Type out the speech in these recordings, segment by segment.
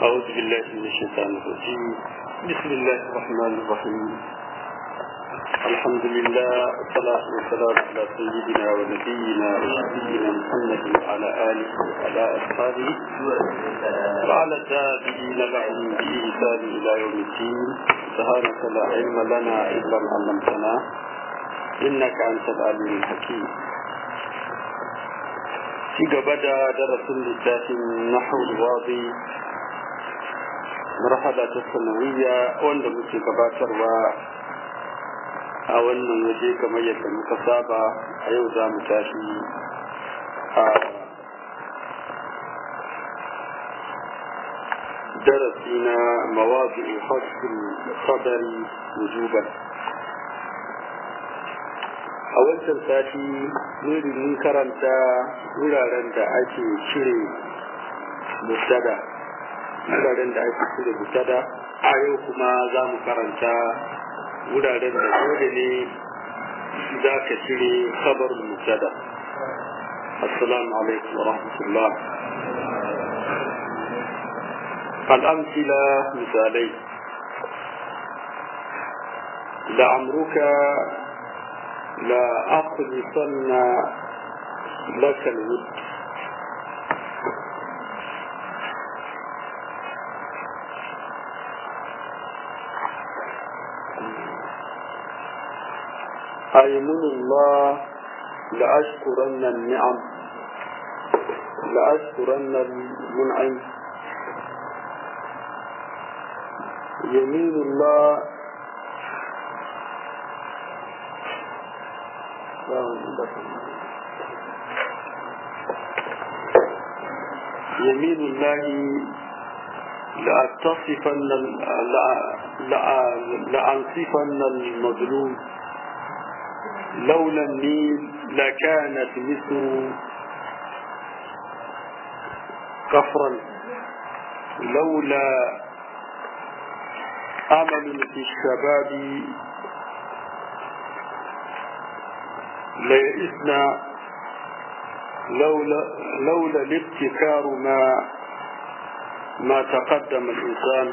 أعوذ بالله من الشيطان الرجيم بسم الله الرحمن الرحيم الحمد لله والصلاة والسلام على سيدنا ونبينا وشفينا محمد وعلى آله وعلى أصحابه وعلى التابعين لهم بإحسان إلى يوم الدين سبحانك لا علم لنا إلا ما علمتنا إنك أنت العليم الحكيم ci gaba da darasin littafin nahul wadi marhala ta sanawiyya wanda muke gabatarwa a wannan waje kamar yadda muka saba a yau za mu tashi a darasi na mawazi hasbin khabari wujuban a wancan sati mun karanta wuraren da ake cire mustada wuraren da ake cire mustada a yau kuma za mu karanta wuraren da dole ne za ka cire kabar mustada assalamu alaikum wa rahmatullah al'amsila misalai لعمرك لا أخلصن لك الود أيمن الله لأشكرن النعم لأشكرن المنعم يمين الله يمين الله لأتصفن لأنصفن المظلوم لولا النيل لكانت مصر كفرا لولا أمل في الشباب ليئسنا لولا لولا الابتكار ما ما تقدم الإنسان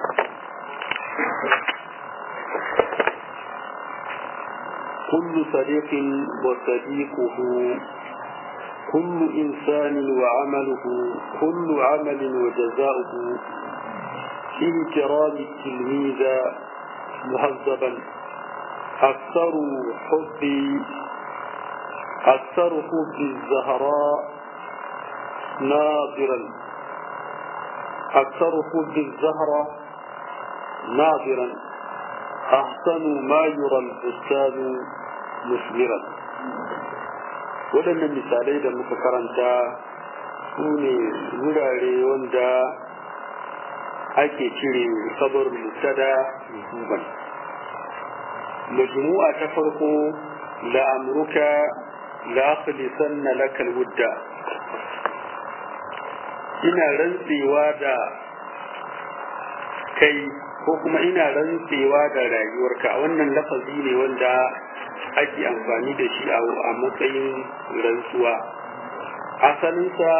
كل صديق وصديقه كل إنسان وعمله كل عمل وجزاؤه في كرام التلميذ مهذبا أكثر حبي أكثر حب الزهراء ناظرا أكثر حب الزهرة ناظرا أحسن ما يرى البستان مثمرا waɗannan misalai da muka karanta su ne wurare wanda ake cire sabar mutada mutuban majmu'a ta farko la'amruka لأخلصن لك الود ina rantsewa da kai ko kuma ina rantsewa da rayuwarka wannan lafazi ne wanda ake amfani da shi a matsayin rantsuwa asalinsa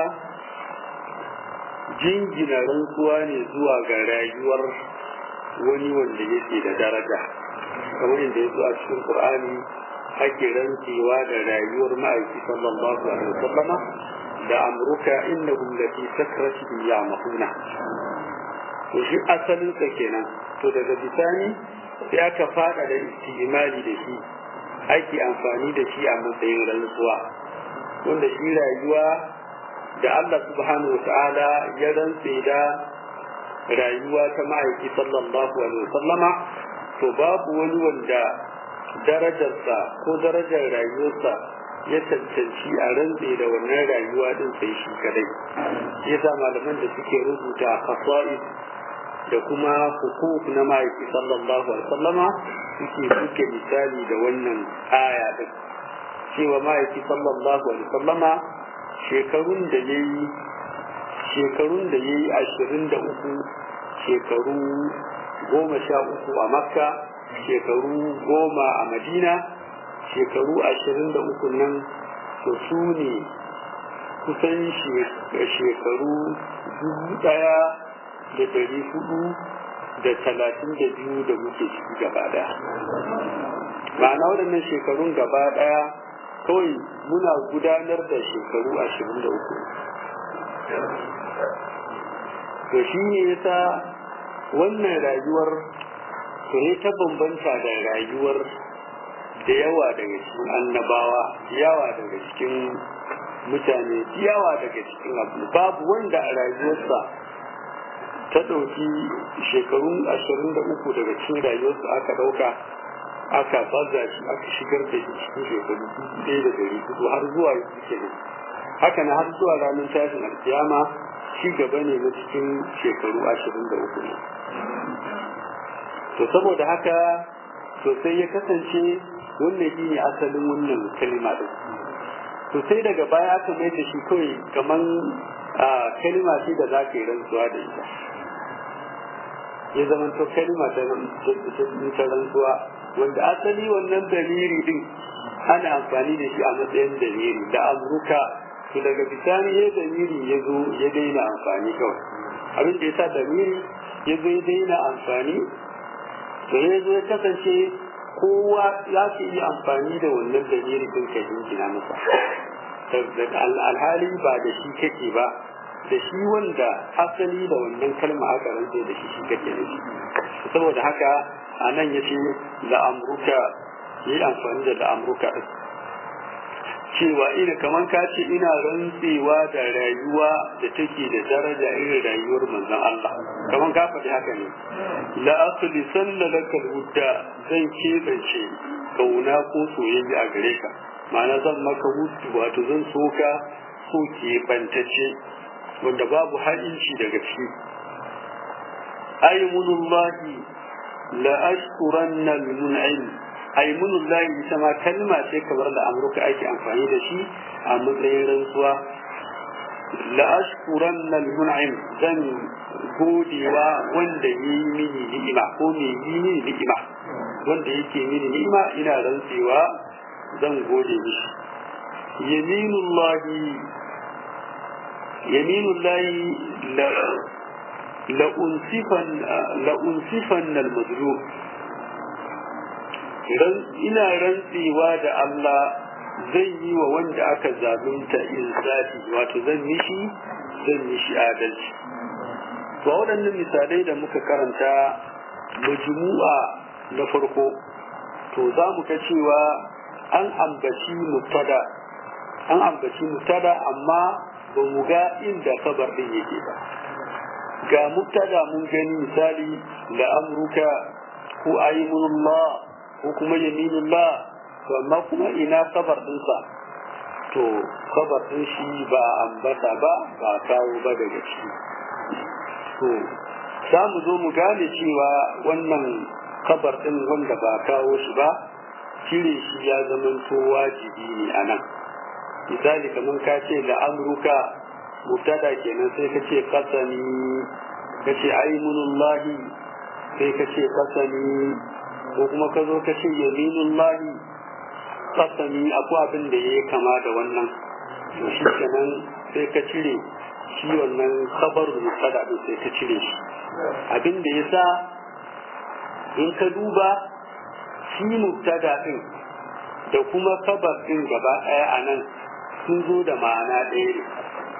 jingina rantsuwa ne zuwa ga rayuwar wani wanda yake da daraja kamar yadda ya zo a cikin qur'ani ake rantsewa da rayuwar ma'aiki sallallahu alaihi wasallama da amruka innahum lati sakratihim ya'mahuna to shi asalin sa kenan to daga bisani sai aka fada da istimali da shi ake amfani da shi a matsayin rantsuwa wanda shi rayuwa da Allah subhanahu wata'ala ya rantse da rayuwa ta ma'aiki sallallahu alaihi wasallama to babu wani wanda darajarsa ko darajar rayuwarsa ya cancanci a rantse da wannan rayuwa din sai shi kadai yasa malaman da suke rubuta khasa'is da kuma hukuk na ma'aiki sallallahu alaihi wasallama suke suke misali da wannan aya din cewa ma'aiki sallallahu alaihi wasallama shekarun da yayi shekarun da yayi ashirin da uku shekaru goma sha uku a makka shekaru goma a madina shekaru ashirin da uku nan to su ne kusan shekaru dubu daya da ɗari hudu da talatin da biyu da muke ciki gaba ɗaya ma'ana waɗannan shekarun gaba ɗaya kawai muna gudanar da shekaru ashirin da uku to shi ne yasa wannan rayuwar to ya ta bambanta da rayuwar da yawa daga cikin annabawa yawa daga cikin mutane yawa daga cikin abu babu wanda a rayuwarsa ta ɗauki shekarun ashirin da uku daga cikin rayuwarsa aka ɗauka aka baza shi aka shigar da shi cikin shekaru ɗaya da dari hudu har zuwa yanzu kenan haka na har zuwa ranar tashin alkiyama ci gaba ne na cikin shekaru ashirin da uku ne to saboda haka to sai ya kasance wannan shi ne asalin wannan kalima ɗin to sai daga baya aka mai da shi kawai kaman kalima ce da za ka yi rantsuwa da ita ya zama to kalima ta rantsuwa wanda asali wannan daliri din ana amfani da shi a matsayin daliri da amurka to daga bisani ya daliri ya zo ya daina amfani kawai abin da ya sa daliri ya zo ya daina amfani to ya zo ya kasance kowa za su iya amfani da wannan daliri din ka jingina masa alhali ba da shi kake ba da shi wanda asali da wannan kalma aka rantse da shi shi kake da shi saboda haka a nan ya ce la'amruka yi amfani da la'amruka cewa ina kaman ka ce ina rantsewa da rayuwa da take da daraja irin rayuwar manzon Allah kaman ka faɗi haka ne la asli sanna laka hudda zan kebance kauna ko soyayya a gare ka ma'ana zan maka hutu wato zan soka so kebantace wanda babu ha'inci daga ciki aymunullahi la ashkuranna al-mun'im aymunullahi ita ma kalma ce kamar da amurka ake amfani da shi a matsayin rantsuwa la ashkuranna al-mun'im zan godewa wanda yi mini ni'ima ko me yi mini ni'ima wanda yake mini ni'ima ina rantsewa zan gode mishi yaminullahi yaminullahi la la'unsifan al-mazlum ina rantsewa da Allah zan yi wa wanda aka zalunta insafi wato zan mishi zan mishi adalci to waɗannan misalai da muka karanta majmu'a na farko to za mu ga cewa an ambaci mubtada an ambaci mubtada amma ba mu ga inda kabar din yake ba ga mubtada mun gani misali la amruka ko ayyunullah ko kuma yaminullah to amma kuma ina kabar dinsa to kabar din shi ba ambata ba ba kawo ba daga ciki to za mu zo mu gane cewa wannan kabar din wanda ba kawo shi ba cire shi ya zamanto wajibi ne a nan misali kamar ka ce da amurka mubtada kenan sai ka ce kasani ka ce aimunullahi sai ka ce kasani ko kuma ka zo ka ce yaminullahi kasani akwai abin da ya kama da wannan to shi kenan sai ka cire shi wannan kabar mubtada din sai ka cire shi abin da ya sa in ka duba shi mubtada din da kuma kabar din gaba ɗaya a nan sun zo da ma'ana ɗaya ne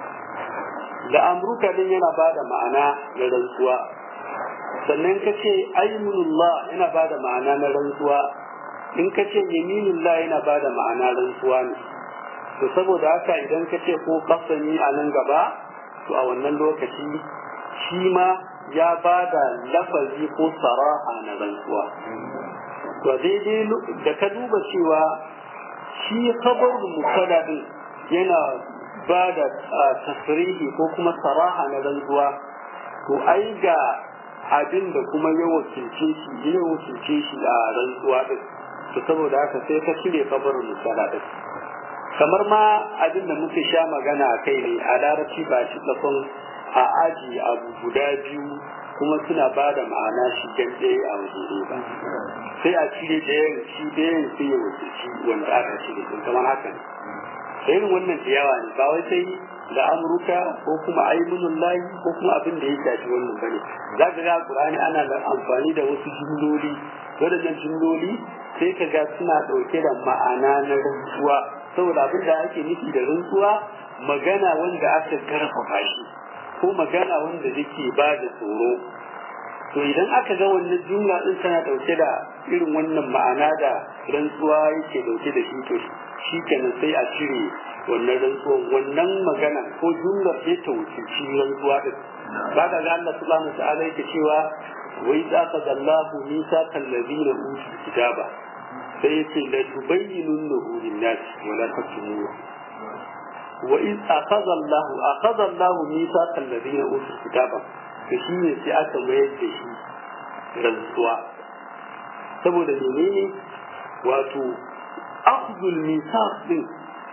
da amurka din yana ba da ma'ana na rantsuwa sannan ka ce aimunullah yana ba da ma'ana na rantsuwa in ka ce yaminullah yana ba da ma'ana rantsuwa ne to saboda haka idan ka ce ko kasani a nan gaba to a wannan lokaci shi ma ya ba da lafazi ko saraha na rantsuwa to daidai da ka duba cewa shi kabar mubtada din yana ba da tasirihi ko kuma saraha na rantsuwa to ai ga abin da kuma ya wakilce shi ya wakilce shi a rantsuwa din to saboda haka sai ka cire kabarin musala din kamar ma abin da muke sha magana a kai ne a larabci ba shi tsakon a aji abu guda biyu kuma suna ba da ma'ana shi ɗaya a waje ba sai a cire ɗayan shi ɗayan sai ya wakilci wanda aka cire din kamar haka ne irin wannan da yawa ne ba wai sai da amurka ko kuma aimunun layi ko kuma abin da ya shafi wannan bane za ka ga qur'ani ana da amfani da wasu jumloli waɗannan jumloli sai ka ga suna ɗauke da ma'ana na rantsuwa saboda abin da ake nufi da rantsuwa magana wanda aka karfafa shi ko magana wanda yake ba da tsoro to idan aka ga wannan jumla din tana dauke da irin wannan ma'ana da rantsuwa yake dauke da shi to shi kenan sai a cire wannan rantsuwa wannan magana ko jumlar sai ta wuce rantsuwa din ba ka ga Allah subhanahu wa ta'ala yake cewa wa idza qadallahu mithaqal ladina utul kitaba sai yace la tubayyinunahu lin-nas wa la taktumuhu wa iz akhadha Allah akhadha Allah mithaqal ladina utul kitaba to shi ne sai aka mayar da shi rantsuwa saboda menene wato akhdhul mithaq din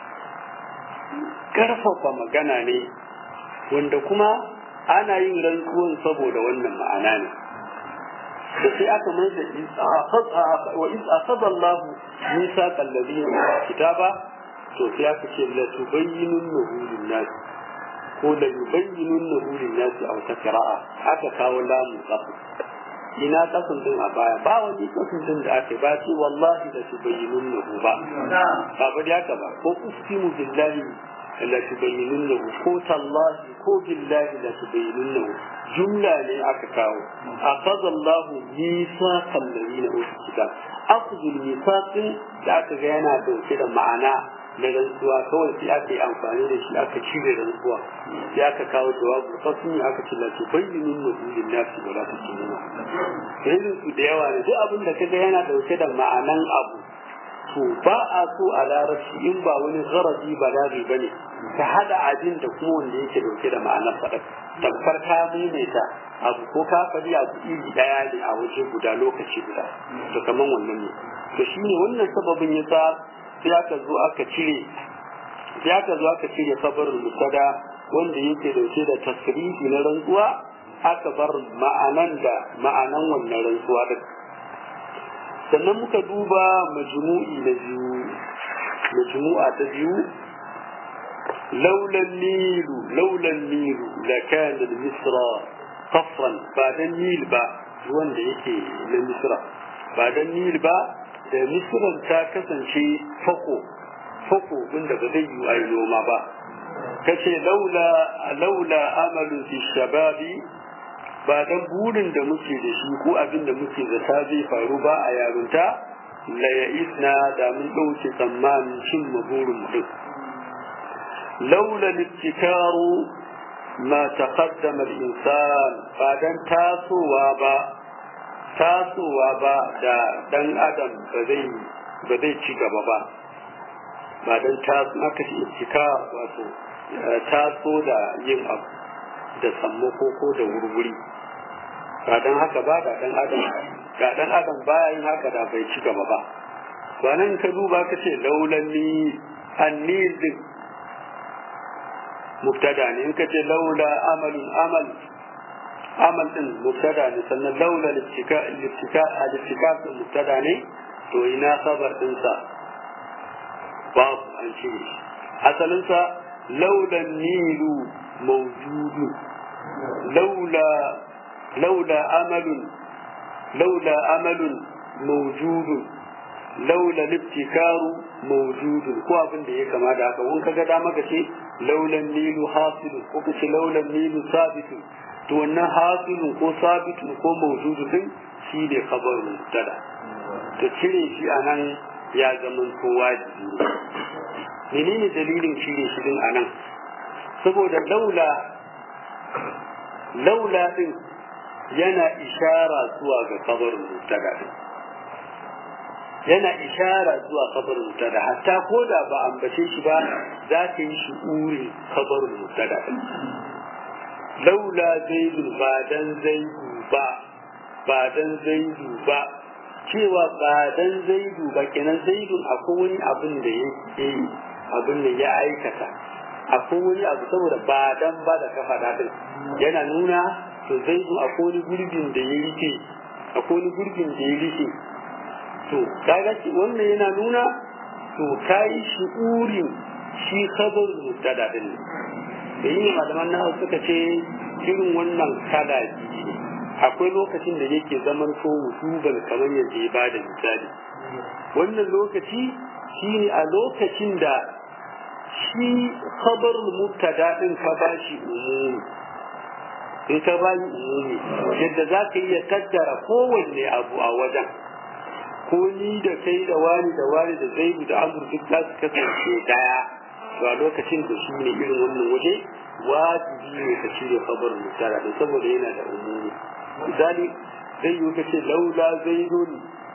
karfafa magana ne wanda kuma ana yin rantsuwan saboda wannan ma'ana ne da sai aka mai da wa iz akhadha Allah mithaqal ladina kitaba to sai aka ce la tubayyinunnahu lin-nas ko la yubayyinunnahu lin-nas aw takra'a aka kawo lamu qafu ina kasan din a baya ba wani kasan din da aka ba ce wallahi da tubayyinunnahu ba ba ba da haka ba ko ustimu billahi la tubayyinunnahu ko tallahi ko billahi la tubayyinunnahu jumla ne aka kawo akhadha Allahu mithaqal ladina utul kitab akhdhul mithaqin da aka ga yana dauke da ma'ana na rantsuwa kawai sai aka yi amfani da shi aka cire rantsuwa sai aka kawo jawabu fasin aka ce lati bayyinun nabiyyin nasi wala tukinuna irin su da yawa ne duk abin da kaga yana dauke da ma'anan abu to ba a so a larabci in ba wani garazi balaghi bane ka hada abin da kuma wanda yake dauke da ma'anar faɗa tamkar ka maimaita abu ko ka faɗi abu iri ɗaya ne a waje guda lokaci guda to kaman wannan ne to shine wannan sababin yasa sai aka zo aka cire sai aka zo aka cire sabarul musada wanda yake dauke da tasrifi na rantsuwa aka bar ma'anan da ma'anan wannan rantsuwa din sannan muka duba majmu'i na biyu majmu'a ta biyu لولا النيل لولا النيل لكان مصر قصرا بعد النيل با ruwan da yake na misra ba dan nil ba da misran ta kasance fako fako inda ba zai yi ayi noma ba kace laula laula amalu fi shababi ba dan burin da muke da shi ko abin da muke zata zai faru ba a yarunta la ya isna da mun dauke tsammanin cin burin mu laula littikaru ma taqaddama al-insan ba dan tasowa ba tasowa ba da dan adam ba zai ba zai ci gaba ba ba dan taso aka ce ittika wato taso da yin abu da sammako ko da wurwuri ba dan haka ba ga dan adam ga dan adam baya yin haka da bai ci gaba ba ba nan ka duba ka ce laulan ni annil din mubtada ne in ka ce laula amalun amal amal din mubtada ne sannan laula littika littika littika din mubtada ne to ina khabar din sa babu an ce asalin sa laula nilu mawjudu laula laula amalun laula amalun mawjudun laula libtikaru mawjudun ko abin da ya kama da haka wani kaga dama ka ce laulan nilu hasilun ko ka ce laulan nilu sabitun to wannan hasilun ko sabitun ko mawjudun din shi ne khabarun mubtada to cire shi anan ya zama ko wajibi menene dalilin cire shi din anan saboda laula laula din yana ishara zuwa ga khabarun mubtada din yana ishara zuwa kabarin mutada hatta ko da ba ambace shi ba za ka yi shi uri kabarin mutada laula zaidu ba dan zaidu ba ba dan zaidu ba cewa ba dan zaidu ba kenan zaidu akwai wani abin da ya yi abin da ya aikata akwai wani abu saboda ba dan ba da kafa dadin yana nuna to zaidu akwai wani gurbin da ya rike akwai wani gurbin da ya rike to kaga wannan yana nuna to kai shi'urin shi khabar mubtada din da yin malaman nahawu suka ce irin wannan kala akwai lokacin da yake zaman ko wujuban kamar yadda ya bada misali wannan lokaci shine a lokacin da shi khabar mubtada din ka bashi umumi in ka bani umumi yadda za ka iya kaddara kowanne abu a wajen ko ni da kai da wani da wani da zaidu da amur duk za su kasance daya to a lokacin da shi ne irin wannan waje wajibi ne ka cire khabar mubtada din saboda yana da umumi misali zai yi ka ce laula zaidun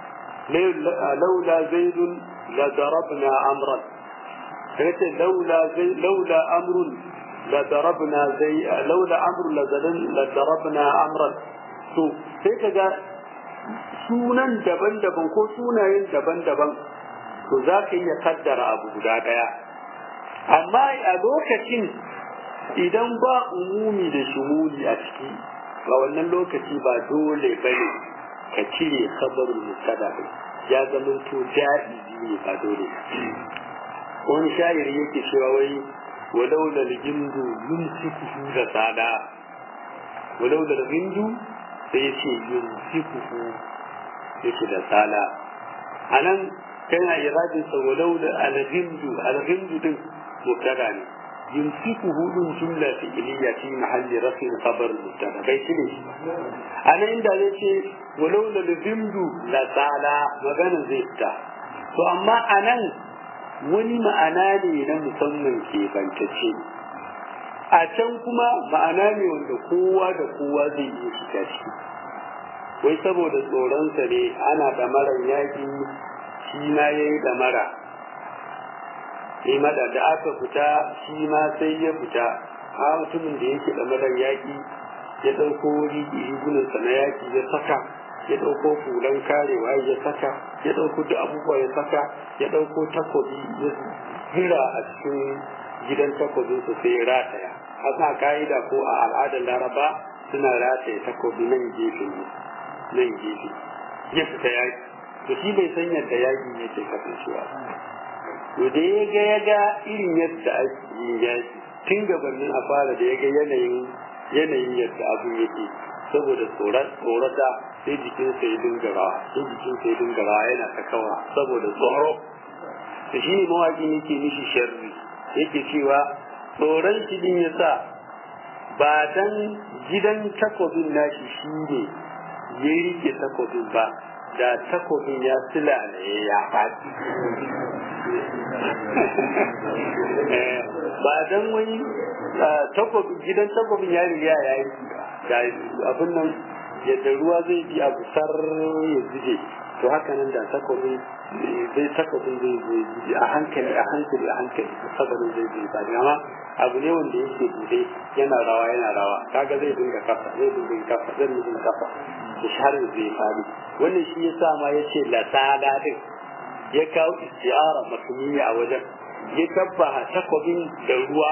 laula zaidun la darabna amran kaga ce laula zai laula amrun la darabna zai laula amrun la zalan la darabna amran to sai kaga sunan daban-daban ko sunayen daban-daban to za ka iya kaddara abu guda daya amma a lokacin idan ba umumi da shumuli a ciki a wannan lokaci ba dole ba ne ka cire kabarin mustada ya zama to ja'izi ne ba dole wani shayar yake cewa wai walau da gindu yumsikuhu da tsada walau da gindu sai ya ce yumsikuhu yake da tsada a nan kana iradin sa walau da algindu algindu din mubtada ne يمسكه من جملة فعلية في محل رفع خبر المبتدا بيت ليش أنا عند ذلك ولولا الذمد لزالا مغانا زيتا فأما أنا wani ma'ana ne na musamman ke bantacce a can kuma ma'ana ne wanda kowa da kowa zai iya shiga ciki wai saboda tsoronsa ne ana ɗamarar yaƙi shi na ya yi ɗamara sai mada da aka fita shi ma sai ya fita a mutumin da yake da madar yaƙi ya ɗauko rigunansa na yaƙi ya saka ya ɗauko fulan karewa ya saka ya ɗauko duk abubuwa ya saka ya ɗauko takobi ya hira a cikin gidan takobinsa sai ya rataya hasa ka'ida ko a al'adar laraba suna rataye takobi nan gefe nan gefe ya fita yaƙi to shi bai san yadda yaƙi yake kasancewa to da ya ga ya ga irin yadda ake yin yaki tun gabanin a fara da ya ga yanayin yanayin yadda abu yake saboda tsorata sai jikinsa ya dinga rawa sai jikinsa ya dinga rawa yana ta kawa saboda tsoro da shi ne mawaƙin yake nishi sharri yake cewa tsoron shi din ya sa ba dan gidan takobin nashi shi ne ya rike takobin ba da takobin ya sila ne ya faɗi ba dan wani takobin gidan takobin ya riga ya yi da abin nan yadda ruwa zai bi a busar ya zube to haka nan da takobin zai takobin zai zai a hankali a hankali a hankali saboda zai zai ba amma abu ne wanda yake bude yana rawa yana rawa kaga zai dinga kafa zai dinga kafa zai dinga kafa da sharin zai fadi wannan shi yasa ma yace la tsada din ya kawo istiara masuniya a wajen ya tabbaha takobin da ruwa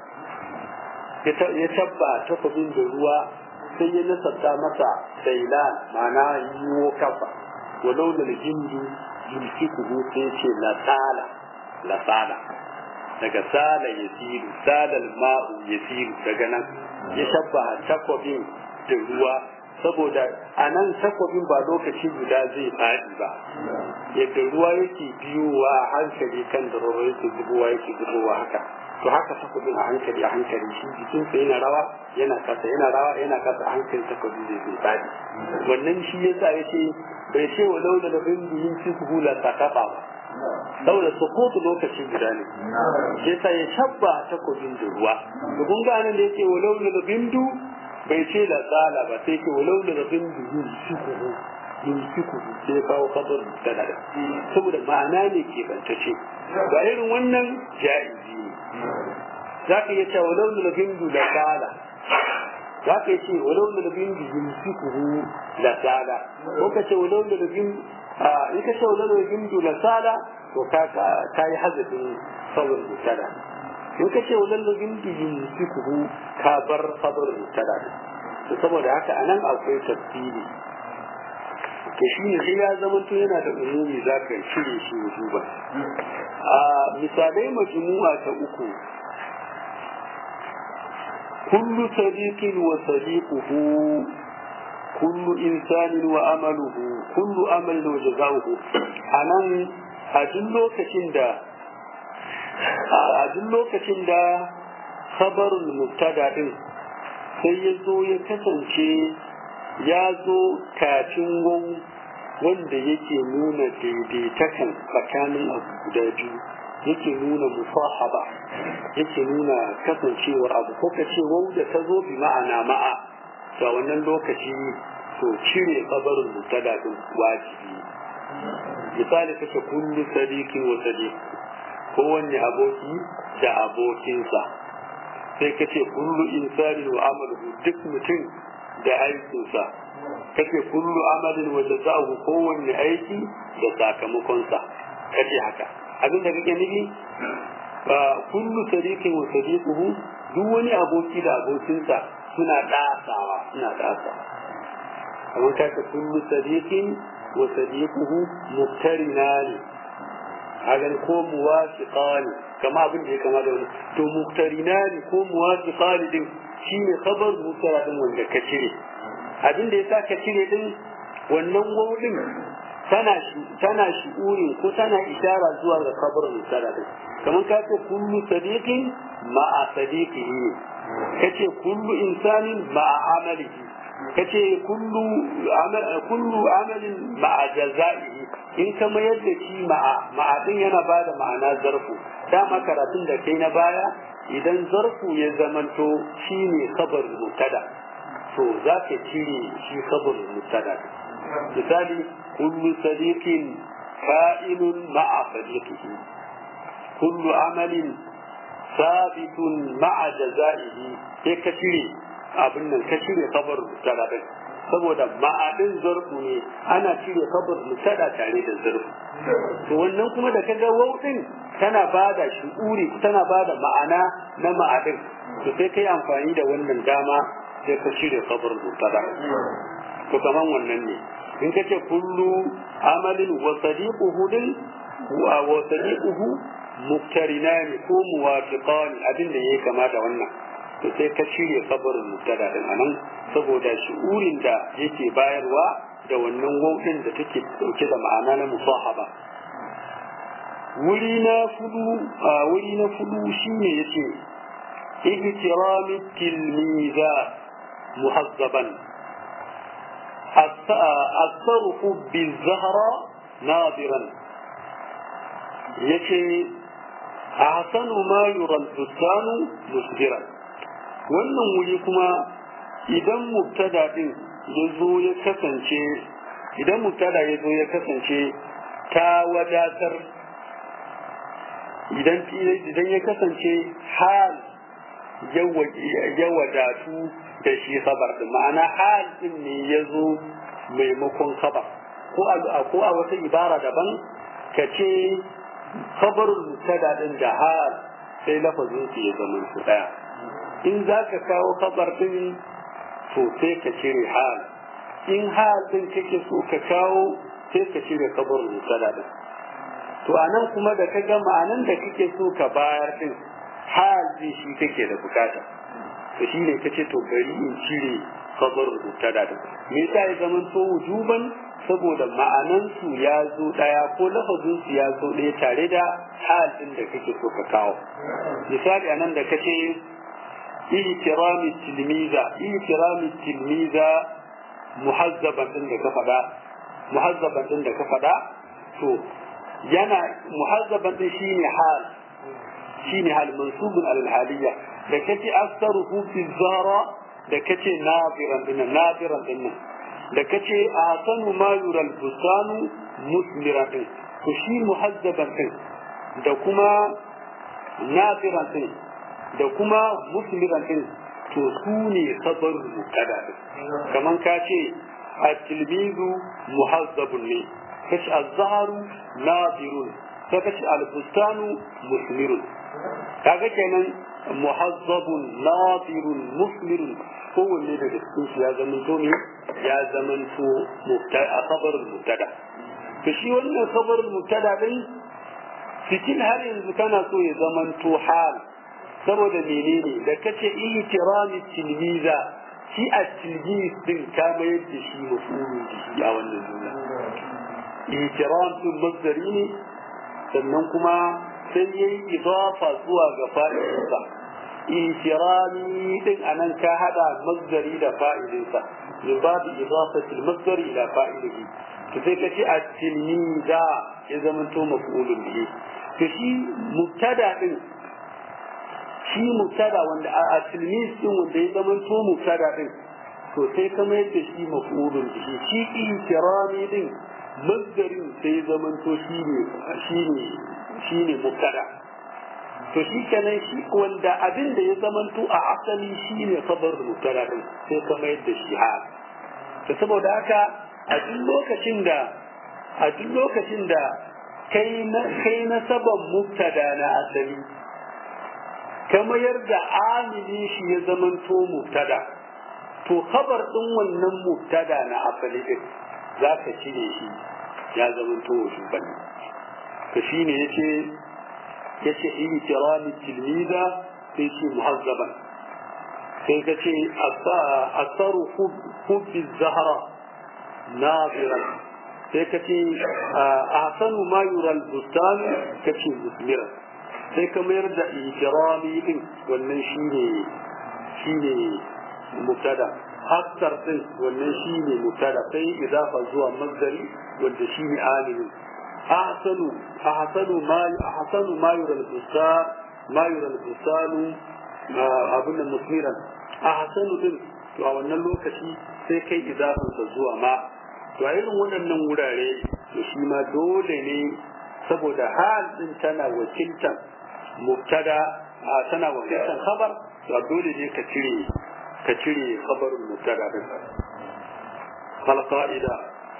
ya tabba takobin da ruwa sai ya nasabta masa dailan ma'ana yiwo kafa walau da jindu yumsikuhu sai ce la tsala la tsala daga sala ya siru salal ma'u ya siru daga nan ya shabbaha takwabin da ruwa saboda a nan takwabin ba lokaci guda zai faɗi ba yadda ruwa yake biyowa a hankali kan da ruwa yake zubowa yake zubowa haka to haka takwabin a hankali a hankali shi jikinsa yana rawa yana kasa yana rawa yana kasa a hankali takwabin zai zai faɗi wannan shi yasa ya ce bai ce wa laula da bin yin cikin hula ta kafa ba saboda sukutu lokaci guda ne sai sa ya shabba takobin da ruwa da kun ga nan da yake walau da bindu bai ce da tsala ba sai ke walau da bindu yumsikuhu yumsikuhu sai ya kawo kabar da da saboda ma'ana ne ke bantace ba irin wannan ja'izi ne za ka iya cewa walau da bindu da tsala za ka ce walau da bindu yumsikuhu da tsala ko ka ce walau da bindu in ka ce walau da bindu da tsala to ka ka yi hazafin sabar mutada in ka ce walau da bindu yumsikuhu ka bar sabar mutada to saboda haka anan akwai tafsiri to shi ne sai ya zama to yana da umumi za ka cire shi wujuban a misalai majmu'a ta uku kullu sadiqin wa sadiquhu kullu insanin wa amaluhu kullu amalin wa jaza'uhu anan a duk lokacin da a duk lokacin da khabarul mubtada din sai ya zo ya kasance ya zo kafin wau wanda yake nuna daidaitakan tsakanin abu guda biyu yake nuna musahaba yake nuna kasancewar abu ko ka ce wau da ta zo bi ma'ana ma'a ga wannan lokaci to cire kabarin mutada din wajibi misali kace kullu sadiqin wa sadiq kowanne aboki da abokinsa sai kace kullu insanin wa amaluhu duk mutum da aikinsa kace kullu amalin wa jazahu kowanne aiki da sakamakonsa kace haka abin da kake nufi kullu sadiqin wa sadiquhu duk wani aboki da abokinsa suna dasawa suna dasawa kamar kaka kullu sadiqin wa sadiquhu muktarinani hagan ko muwafiqani kama abin da ya kama da wani to muktarinani ko muwafiqani din shine khabar mutara din wanda ka cire abin da yasa ka cire din wannan wawudin tana tana shi'uri ko tana ishara zuwa ga khabar mutara din kamar ka ce kullu sadiqin ma'a sadiqihi kace kullu insanin ma'a amalihi kace kullu amal kullu amalin ma'a jazaihi in ka mayar da shi ma'a ma'a din yana bada ma'ana zarfu dama karatun da kai na baya idan zarfu ya zamanto shine khabar mutada to za ka cire shi khabar mutada misali kullu sadiqin fa'ilun ma'a sadiqihi kullu amalin sabitun ma'a jazaihi sai ka cire abin nan ka cire kabar mutada din saboda ma'adin zarfu ne ana cire kabar mutada tare da zarfu to wannan kuma da kaga wau din tana bada shi'uri tana bada ma'ana na ma'adin to sai kai amfani da wannan dama sai ka cire kabar mutada to kaman wannan ne in kace kullu amalin wa sadiquhu din wa sadiquhu muktarinani ko muwafiqani abin da yake kama da wannan to sai ka cire kabarin mubtada din anan saboda shi'urin da yake bayarwa da wannan wautin da take dauke da ma'ana na musahaba wuri na fudu a wuri na fudu shine yace ihtirami tilmiza muhazzaban الصرف بالزهرة ناظرا yace ahsanu ma yura al-bustanu musdiran wannan wuri kuma idan mubtada din ya zo ya kasance idan mubtada ya zo ya kasance ta wadatar idan idan ya kasance hal ya wadatu da shi khabar din ma'ana hal din ne ya zo maimakon khabar ko a ko a wata ibara daban ka ce khabarul mubtada din da hal sai lafazin su ya zama su daya in za ka kawo khabar din to sai ka cire hal in hal din kake so ka kawo sai ka cire khabarul mubtada din to anan kuma da ka ga ma'anan da kake so ka bayar din hal din shi kake da bukata to shine kace to bari in cire khabarul mubtada din me yasa ya zama to wujuban saboda ma'anansu ya zo ɗaya ko lafazinsu ya zo ɗaya tare da halin da kake so ka kawo misali a nan da kace ihtirami tilmiza ihtirami tilmiza muhazzaban din da ka faɗa muhazzaban din da ka faɗa to yana muhazzaban din shine hal shine hal mansubun alal haliyya da kace asaruhu fi zara da kace nabiran din nabiran din da kace a sanu ma yural bustanu musmira din to shi muhazzaban din da kuma nafiran din da kuma musmiran din to su ne sabar mukada din kaman ka ce at-tilmizu muhazzabun ne kace az-zahru nafirun sai ka ce albustanu musmirun kaga kenan muhazzabun nadirun musmirun kowanne daga cikin su ya zama to ne ya zama to a kabarin mubtada to shi wannan kabarin mubtada din cikin har yanzu kana so ya zama to hal saboda menene da kace ihtirami tilmiza shi a tilmiz din ka mayar da shi mafulun shi a wannan jumla ihtiram din masdari ne sannan kuma sai yayi idafa zuwa ga fa'ilinsa ihtirami din anan ka hada masdari da fa'ilinsa min babu idafati al-masdari ila fa'ilihi to sai kace at-tilmiza ya zama to mafulun bihi to shi mubtada din shi mubtada wanda a tilmis din wanda ya zama to mubtada din to sai ka mayar da shi maf'ulun bihi shi ihtirami din masdarin sai ya zama to shi ne shi ne shi ne mubtada to shi kenan shi wanda abin da ya zama to a asali shi ne khabar mubtada din sai ka mayar da shi hal to saboda haka a duk lokacin da a duk lokacin da kai na kai na saban mubtada na asali ka mayar da amili shi ya zamanto mubtada to khabar din wannan mubtada na asali din za ka cire shi ya zamanto wasu bane to shine yace yace ihtirami tilmiza sai ce muhazzaban sai ka ce asaru hubbi zahra nadiran sai ka ce ahsanu ma yura al-bustan ka ce musmiran sai ka mayar da ikirami din wannan shine shine mubtada aksar din wannan shine mubtada sai idafa zuwa masdari wanda shine amilin ahsanu ahsanu ma ahsanu ma yura al-bustan ma yura al-bustan abun nan musmiran ahsanu din to a wannan lokaci sai kai idafansa zuwa ma to a irin waɗannan wurare to shi ma dole ne saboda hal din tana wakiltar mubtada tana wakiltar khabar to dole ne ka cire ka cire khabarin mubtada din kal qa'ida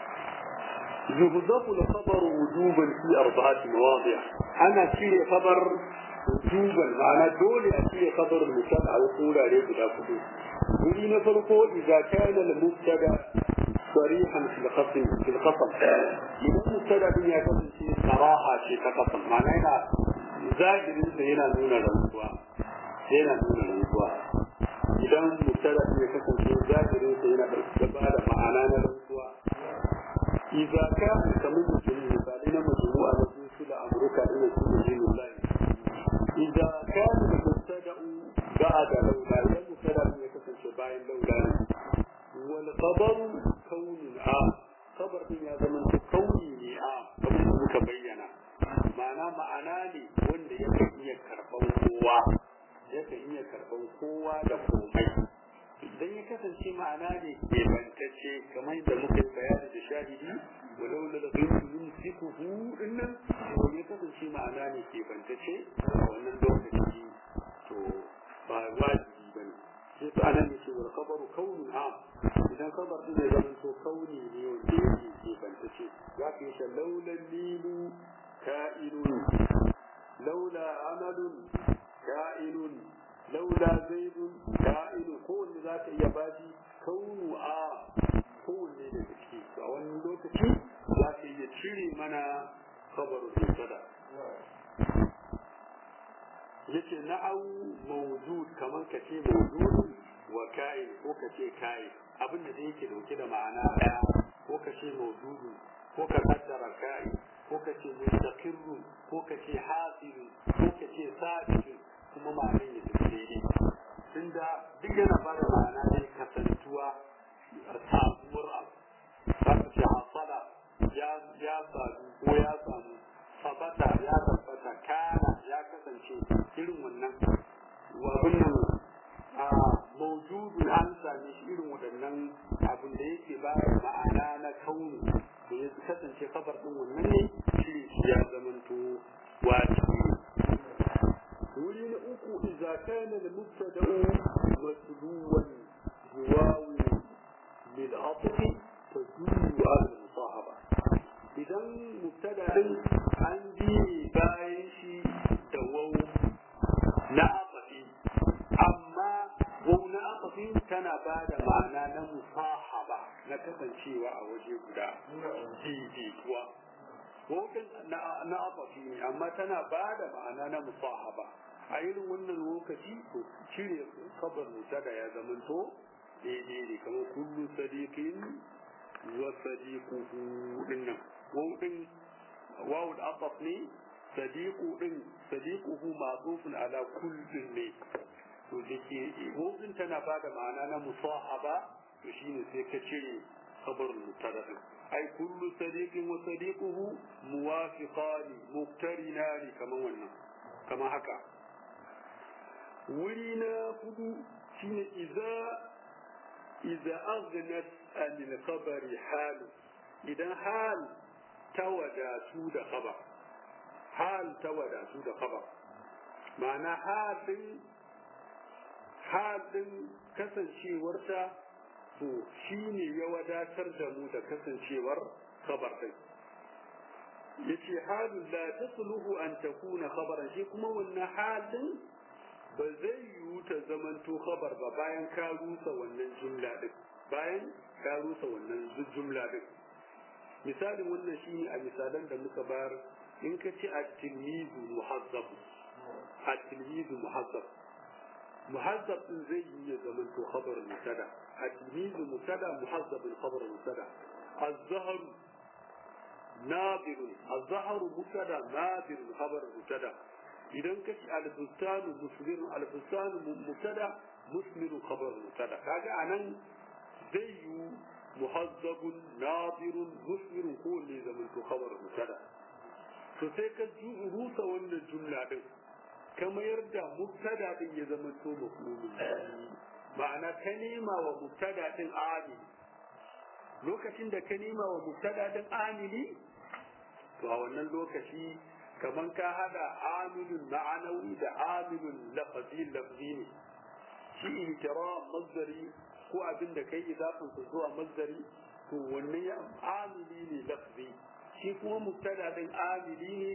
يهدف الخبر وجوبا في أربعة مواضع أنا شيء خبر وجوبا معنى دول أشيء خبر المبتدا وقول عليه بلا فضول ولي نفرقه إذا كان المبتدا صريحا في القسم في القسم إذا المبتدا بني قسم شيء صراحة شيء كقسم معنى هنا zahirin sa yana nuna rantsuwa yana nuna rantsuwa idan mubtada ya kasance zahirin sa yana da ba da ma'ana na rantsuwa idza ka kamar mutum misali na majmu'a na su da amurka ina su da jinin lahi idza ka mubtada ba'da laula idan mubtada ya kasance bayan laula ne wal khabaru kaunun a khabar din ya zama kauni ne a kamar da muka bayyana ma'ana ma'ana ne wanda yakan iya karɓan kowa yakan iya karɓan kowa da komai idan ya kasance ma'ana ne ke bantacce kamar yadda muka yi bayani da shahidi walau la ghayru yumsikuhu dinnan to ya kasance ma'ana ne ke bantacce a wannan lokaci to ba wajibi bane sai to anan yake wal khabaru kaunun am idan khabar din ya zama to kauni ne wanda yake ke bantacce za ka yi laula lilu كائن لولا عمل كائن لولا زيد كائن كون ذاك يبادي كون آ كون ne da gaske a wani lokaci za ka iya cire mana kabarin musada yace na'au mawjud kamar ka ce mawjud wa ka'in ko ka ce ka'in abin da yake dauke da ma'ana daya ko ka ce mawjudu ko ka kaddara ka'in ko ka ce mustaqirru ko ka ce hasilu ko ka ce sabitu kuma ma'anar ya tafi daidai tunda duk yana ba da ma'ana ne kasantuwa samuwar abu za ka ce hasala ya ya sadu ko ya samu sabata ya tabbata kana ya kasance irin wannan abin nan a maujudu an same shi irin waɗannan abin da yake ba ma'ana na kauni to ya kasance kabar din wannan ne shi ya zamanto wajibi wuri na uku idza kana al-mubtada'u masluwan yuwawi lil atfi tadullu ala al-musahaba idan mubtada din an bi na kasancewa a waje guda daidaituwa wautin na afafi ne amma tana ba da ma'ana na musahaba a irin wannan lokaci to cire kabar da ya zamanto daidai ne kamar kullu sadiqin wa sadiquhu dinnan wautin wawu da afaf ne sadiqu din sadiquhu ma'zufun ala kullin ne to dake wautin tana ba da ma'ana na musahaba to shine sai ka cire kabar mutada ai kullu sadiqin wa sadiquhu muwafiqani muqtarinani kaman wannan kama haka wuri na hudu shine idza idza aghnat anil khabari hal idan hal tawadatu da khabar hal tawadatu da khabar ma'ana halin halin kasancewarta to shi ne ya wadatar da mu da kasancewar khabar din yace halun la tasluhu an takuna khabaran shi kuma wannan halin ba zai yiwu ta zamanto khabar ba bayan ka rusa wannan jumla din bayan ka rusa wannan jumla din misalin wannan shine a misalan da muka bayar in ka ce at-tilmizu muhazzab at-tilmizu muhazzab muhazzab din zai yi ya zamanto khabar mutada التلميذ مبتدا محذب الخبر مبتدا الزهر نابر الزهر مبتدا نابر خبر مبتدا idan ka ci albustanu muslimu albustanu mubtada muslimu khabar mubtada kaga anan zai yi muhazzabun nadirun muslimu ko ne zaman to khabar mubtada to sai ka ji rusa wannan jumla din ka mayar da mubtada din ya zama to mafhumin ma'ana ka nema wa mubtada din amili lokacin da ka nema wa mubtada din amili to a wannan lokaci kaman ka hada amilun ma'anawi da amilun lafazi lafzi ne shi inkira mazdari ko abin da kai idafin su zuwa mazdari to wannan ya amili ne lafzi shi kuma mubtada din amili ne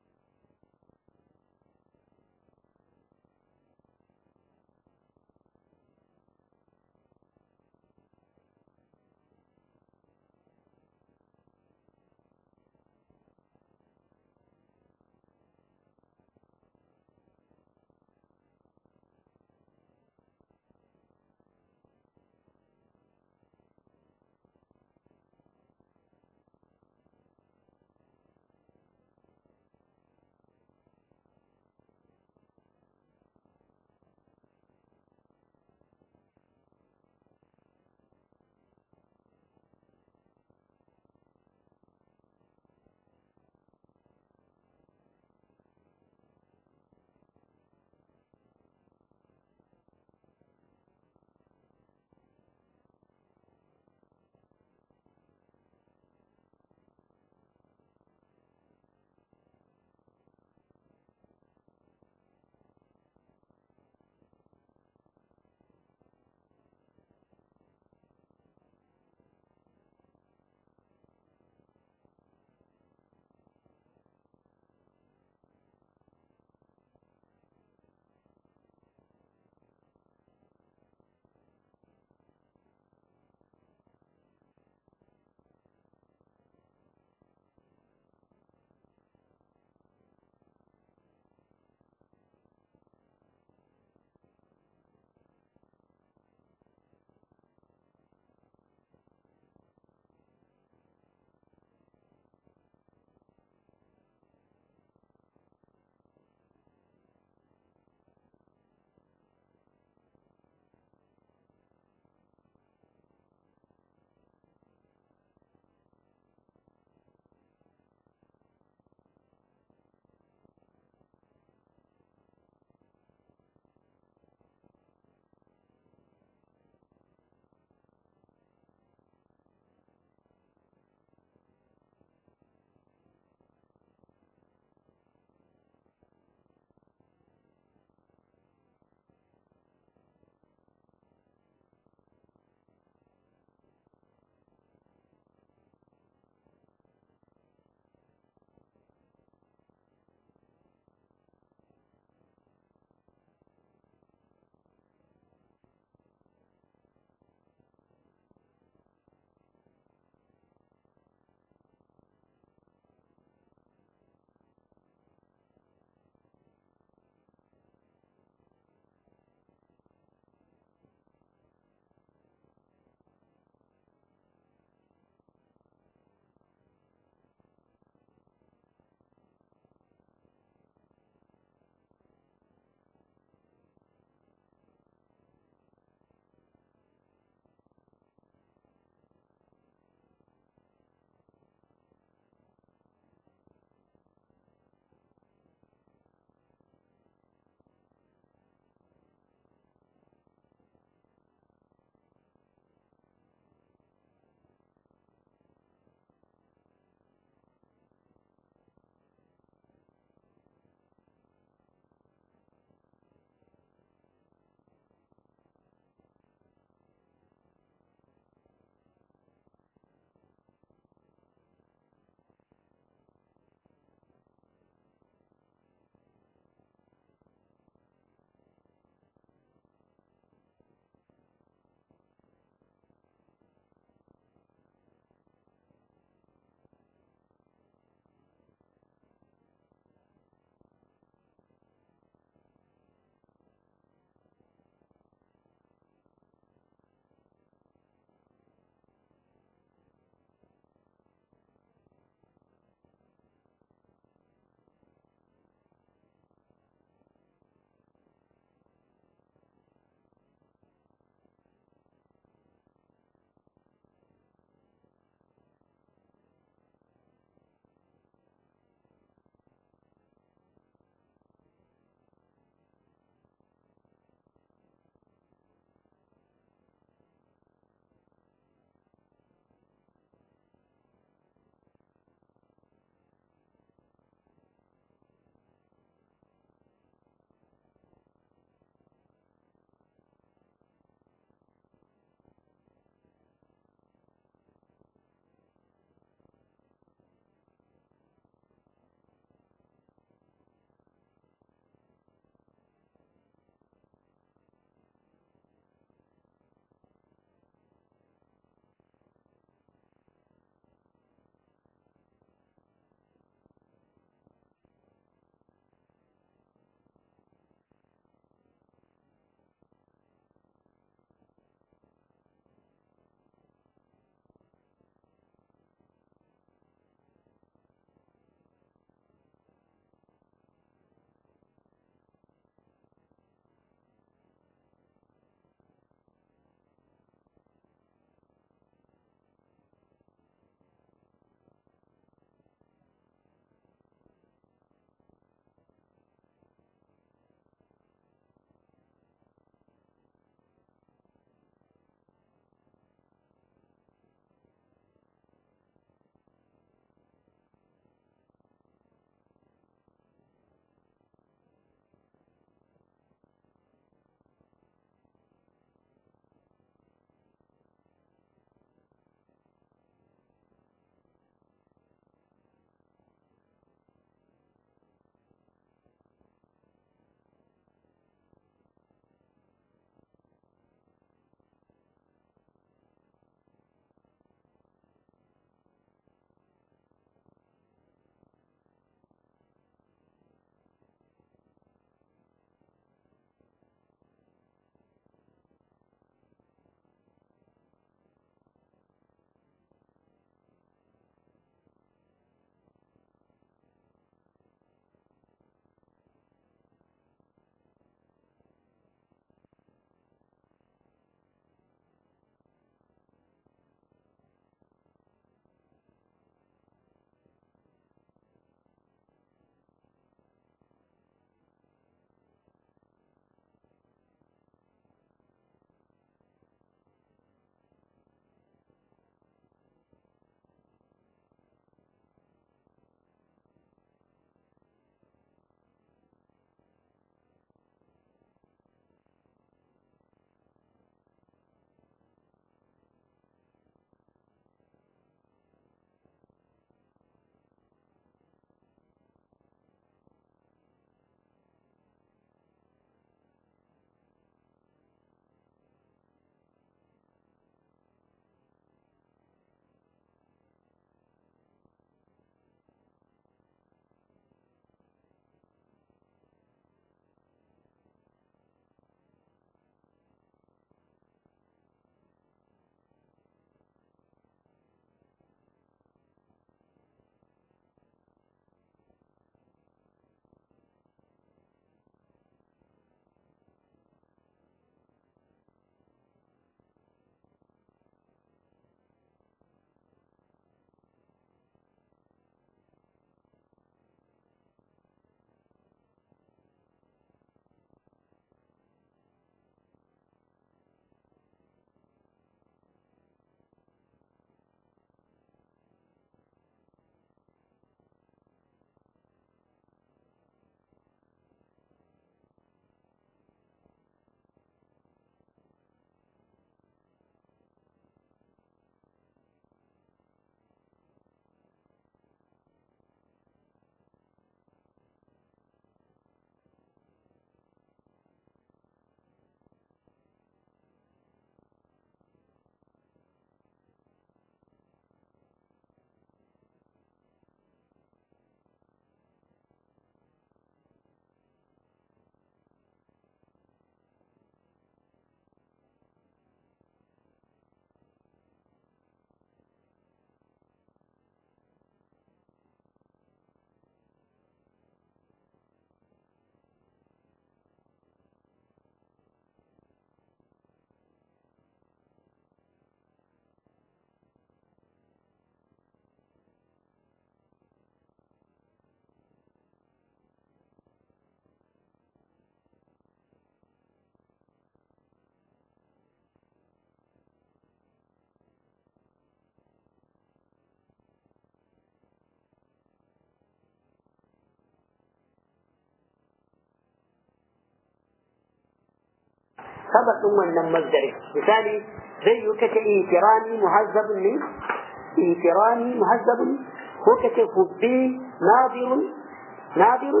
khabar din wannan masdari misali zai yi kace itirani muhazzabun ne itirani muhazzabun ko kace hubbi nadirun nadirun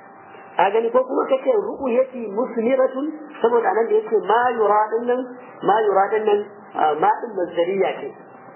a gani ko kuma kace ru'yati musmiratun saboda nan da yake ma yura din nan ma yura din nan ma din masdariya ce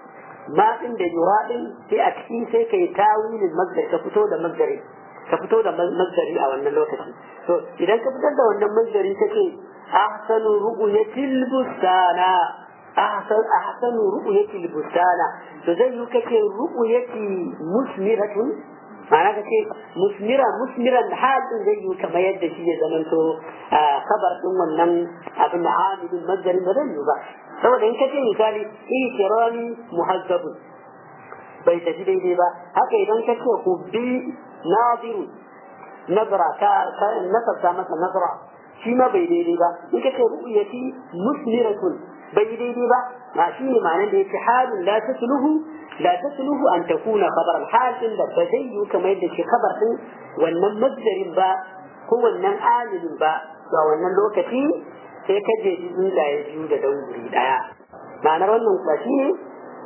ma din da yura din sai a cikin sai kai tawilin masdar ka fito da masdari ka fito da masdari a wannan lokaci to idan ka fitar da wannan masdari kace ahsanu ru'yatil bustana ahsan ahsanu ru'yatil bustana to zai yi kace ru'yati musmiratun ma'ana ka ce musmira musmiran halin zai yi kamar yadda shi ya zamanto kabar din wannan abin da amilin mazdarin ba zai yi ba saboda in ka ce misali ikirani muhazzabun bai tafi daidai ba haka idan ka ce hubbi naziru nazara ka nasarta masa nazara shi ma bai daidai ba in ka ce ru'yati musmiratun bai daidai ba ma shi ne ma'anar da yake halin la tasluhu لا تسلوه أن تكون خبر الحال إلا بزي كما يدشي خبر wannan masdarin ba ko wannan amilin ba ga wannan lokaci sai ka je tsuntsaye biyu da dauri daya ma'anar wannan kuwa shi ne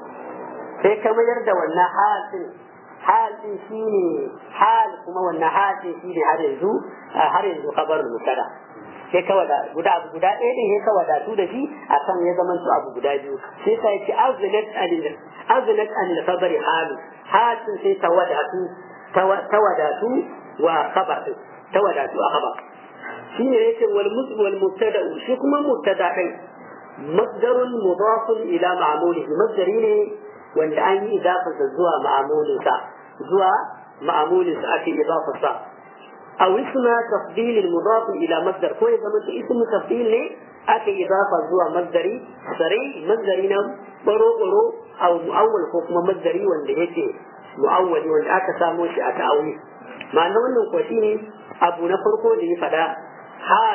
sai ka mayar da wannan halin halin shi ne hal kuma wannan halin shi ne har yanzu har yanzu kabarin mutada sai ka wada guda abu guda ɗaya ɗin sai ka wadatu da shi a kan ya zama su abu guda biyu sai ka yi azulat anil azulat anil khabari halu halin sai ta wadatu ta wadatu wa khabar din ta wadatu a khabar shi ne yake wal wal mubtada shi kuma mubtada din masdarun mudafun ila ma'mulihi masdari ne wanda an yi idafarsa zuwa ma'amulinsa zuwa ma'amulinsa ake idafarsa أو اسم تفضيل المضاف إلى مصدر كويس زمان اسم تفضيل ليه أكي إضافة زوا مصدري سري مصدرين برو برو أو مؤول حكم مصدري وانده يكي مؤول وانده أكا ساموش أكا أولي ما أنه أنه كوشيني أبو نفرقو دي فدا حال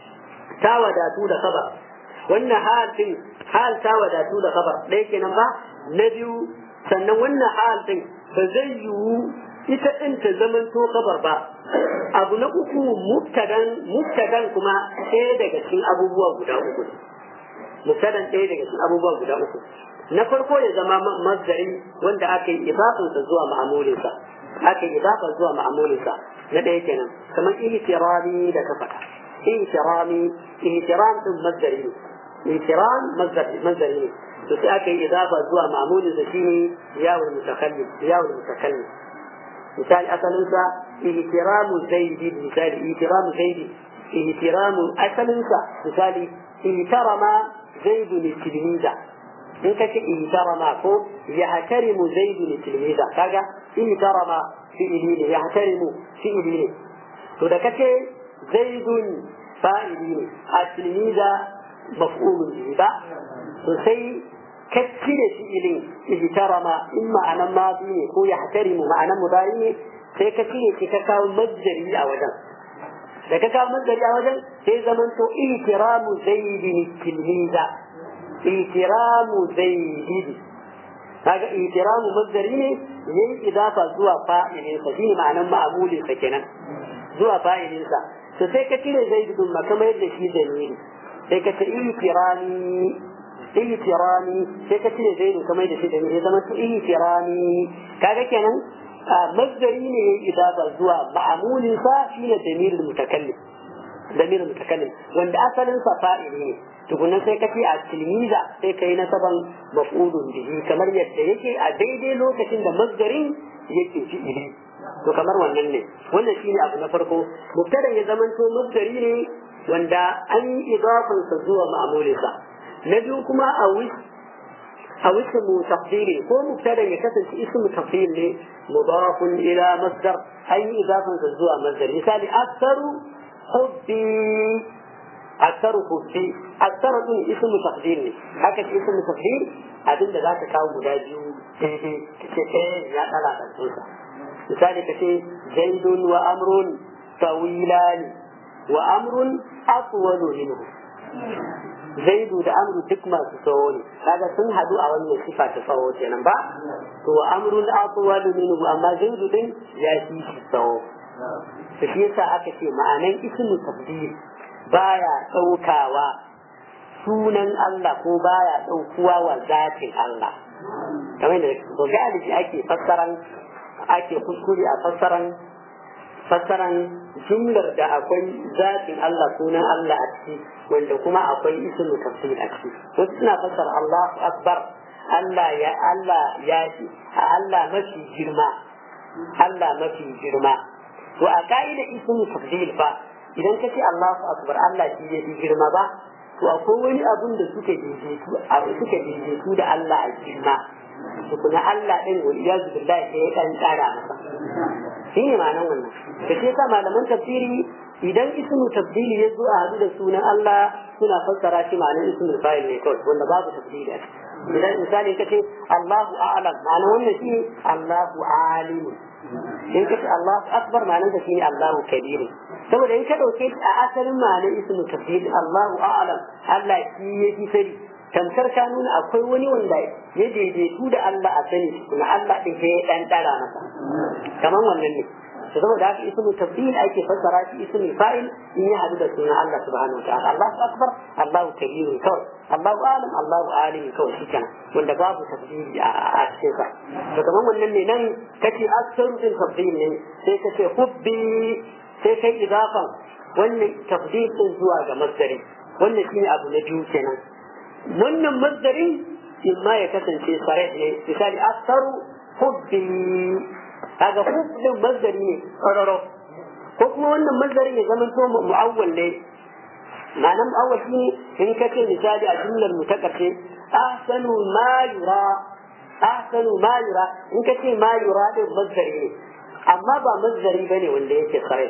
تاودا تودا خبر wannan hal din hal ta wadatu da khabar ɗaya kenan ba na biyu sannan wannan hal din ba zai yiwu ita ɗin ta zaman to kabar ba abu na uku mubtadan mubtadan kuma ɗaya daga cikin abubuwa guda uku mubtadan ɗaya daga cikin abubuwa guda uku na farko ya zama masdari wanda aka yi idafansa zuwa ma'amulinsa aka yi idafa zuwa ma'amulinsa na ɗaya kenan kamar ihtirami da ka faɗa ihtirami ihtiram din masdari ne ihtiram masdari ne to sai aka yi idafa zuwa ma'amulinsa shine yawul mutakallim yawul mutakallim misali asalinsa ihtiramu zaidi misali ihtiramu zaidi ihtiramu asalinsa misali ihtarama zaidu ni tilmiza in ka ce ihtarama ko yahtarimu zaidu ni tilmiza kaga ihtarama fi'ili ne yahtarimu fi'ili ne to da kace zaidun fa'ili ne a tilmiza maf'ulun bihi ba to sai kacci da fi'ilin ihtarama in ma'anan madi ne ko ya hatarimu ma'anan mudari ne sai ka cire shi ka kawo mazdari a wajen da ka kawo mazdari a wajen sai zaman to ihtiramu zaidin tilmiza ihtiramu zaidin kaga ihtiramu mazdari ne yayi idafa zuwa fa'ilin sa shine ma'anan ma'amulin sa kenan zuwa fa'ilin sa to sai ka cire zaidun ma kamar yadda shi dalili sai ka ce ihtirami ihtirami sai ka cire zaidu kamar da shi da ya zama su ihtirami kaga kenan masdari ne ya idafa zuwa ma'amulin sa shine damirul mutakallim damirul mutakallim wanda asalin sa fa'ili ne tukunna sai ka ce a tilmiza sai kai nasaban maf'ulun bihi kamar yadda yake a daidai lokacin da masdarin yake fi'ili to kamar wannan ne wannan shine abu na farko mubtada ya zamanto masdari ne wanda an yi idafansa zuwa ma'amulinsa na biyu kuma a a ismu tafdili ko mubtada ya kasance ismu tafdil ne mudafun ila masdar an yi idafansa zuwa masdar misali aktaru hubbi aktaru hubbi aktaru din ismu tafdil ne haka ce ismu tafdil abinda za ka kawo guda biyu daidai kace eh ya dala kansa misali kace zaidun wa amrun tawilani wa amrun atwalu minhu zaidu da amru duk masu tsawo ne kaga sun hadu a wannan sifa ta tsawo kenan ba to wa amrun atwalu minhu amma zaidu din ya fi shi tsawo to shi yasa aka ce ma'anan ismu tafdil baya daukawa sunan Allah ko baya ɗaukuwa wa zatin Allah kamar da to galibi ake fassaran ake kuskure a fassaran fassaran jumlar da akwai zatin Allah sunan Allah a ciki wanda kuma akwai ismu tafsir a ciki wasu suna fassara Allahu akbar Allah ya Allah ya Allah mafi girma Allah mafi girma to a ka'ida ismu tafsir fa idan ka ce Allahu akbar Allah shi ya fi girma ba to akwai wani abun da suka daidaitu suka daidaitu da Allah a girma tukuna Allah ɗin wa iyazu billahi sai ya ɗan tsara masa shi ne ma'anar wannan da ke sa malaman tafsiri idan ismu tafsiri ya zo a hadu da sunan Allah suna fassara shi ma'anar ismul fa'il ne kawai wanda babu tafsiri a idan misali kace Allahu a'lam ma'anar wannan shi Allahu alim in kace Allahu akbar ma'anar da shi ne Allahu kabir saboda in ka dauke a asalin ma'anar ismul tafsiri Allahu a'lam Allah shi yake sani tamkar ka nuna akwai wani wanda ya daidaitu da Allah a sani kuma Allah din sai ya dan dara masa kamar wannan ne to saboda haka ismu tabdil ake fassara shi ismu fa'il in ya hadu da sunan Allah subhanahu wa ta'ala Allahu akbar Allahu kabir kawai Allahu alim Allahu alim kawai shi kenan wanda babu tabdili a cikin sa to kamar wannan ne nan kace aksaru din tabdil ne sai kace hubbi sai kai idafan wannan tabdil din zuwa ga masdari wannan shine abu na biyu kenan wannan masdarin in ma ya kasance sare ne misali aksaru hubbi kaga hubbin masdari ne ƙararo ko kuma wannan masdarin ya zama to mu'awwal ne ma'anar mu'awwal shine in ka ce misali a jumlar mu ta ƙarshe ahsanu ma yura ahsanu ma yura in ka ce ma yura din masdari ne amma ba masdari bane wanda yake sare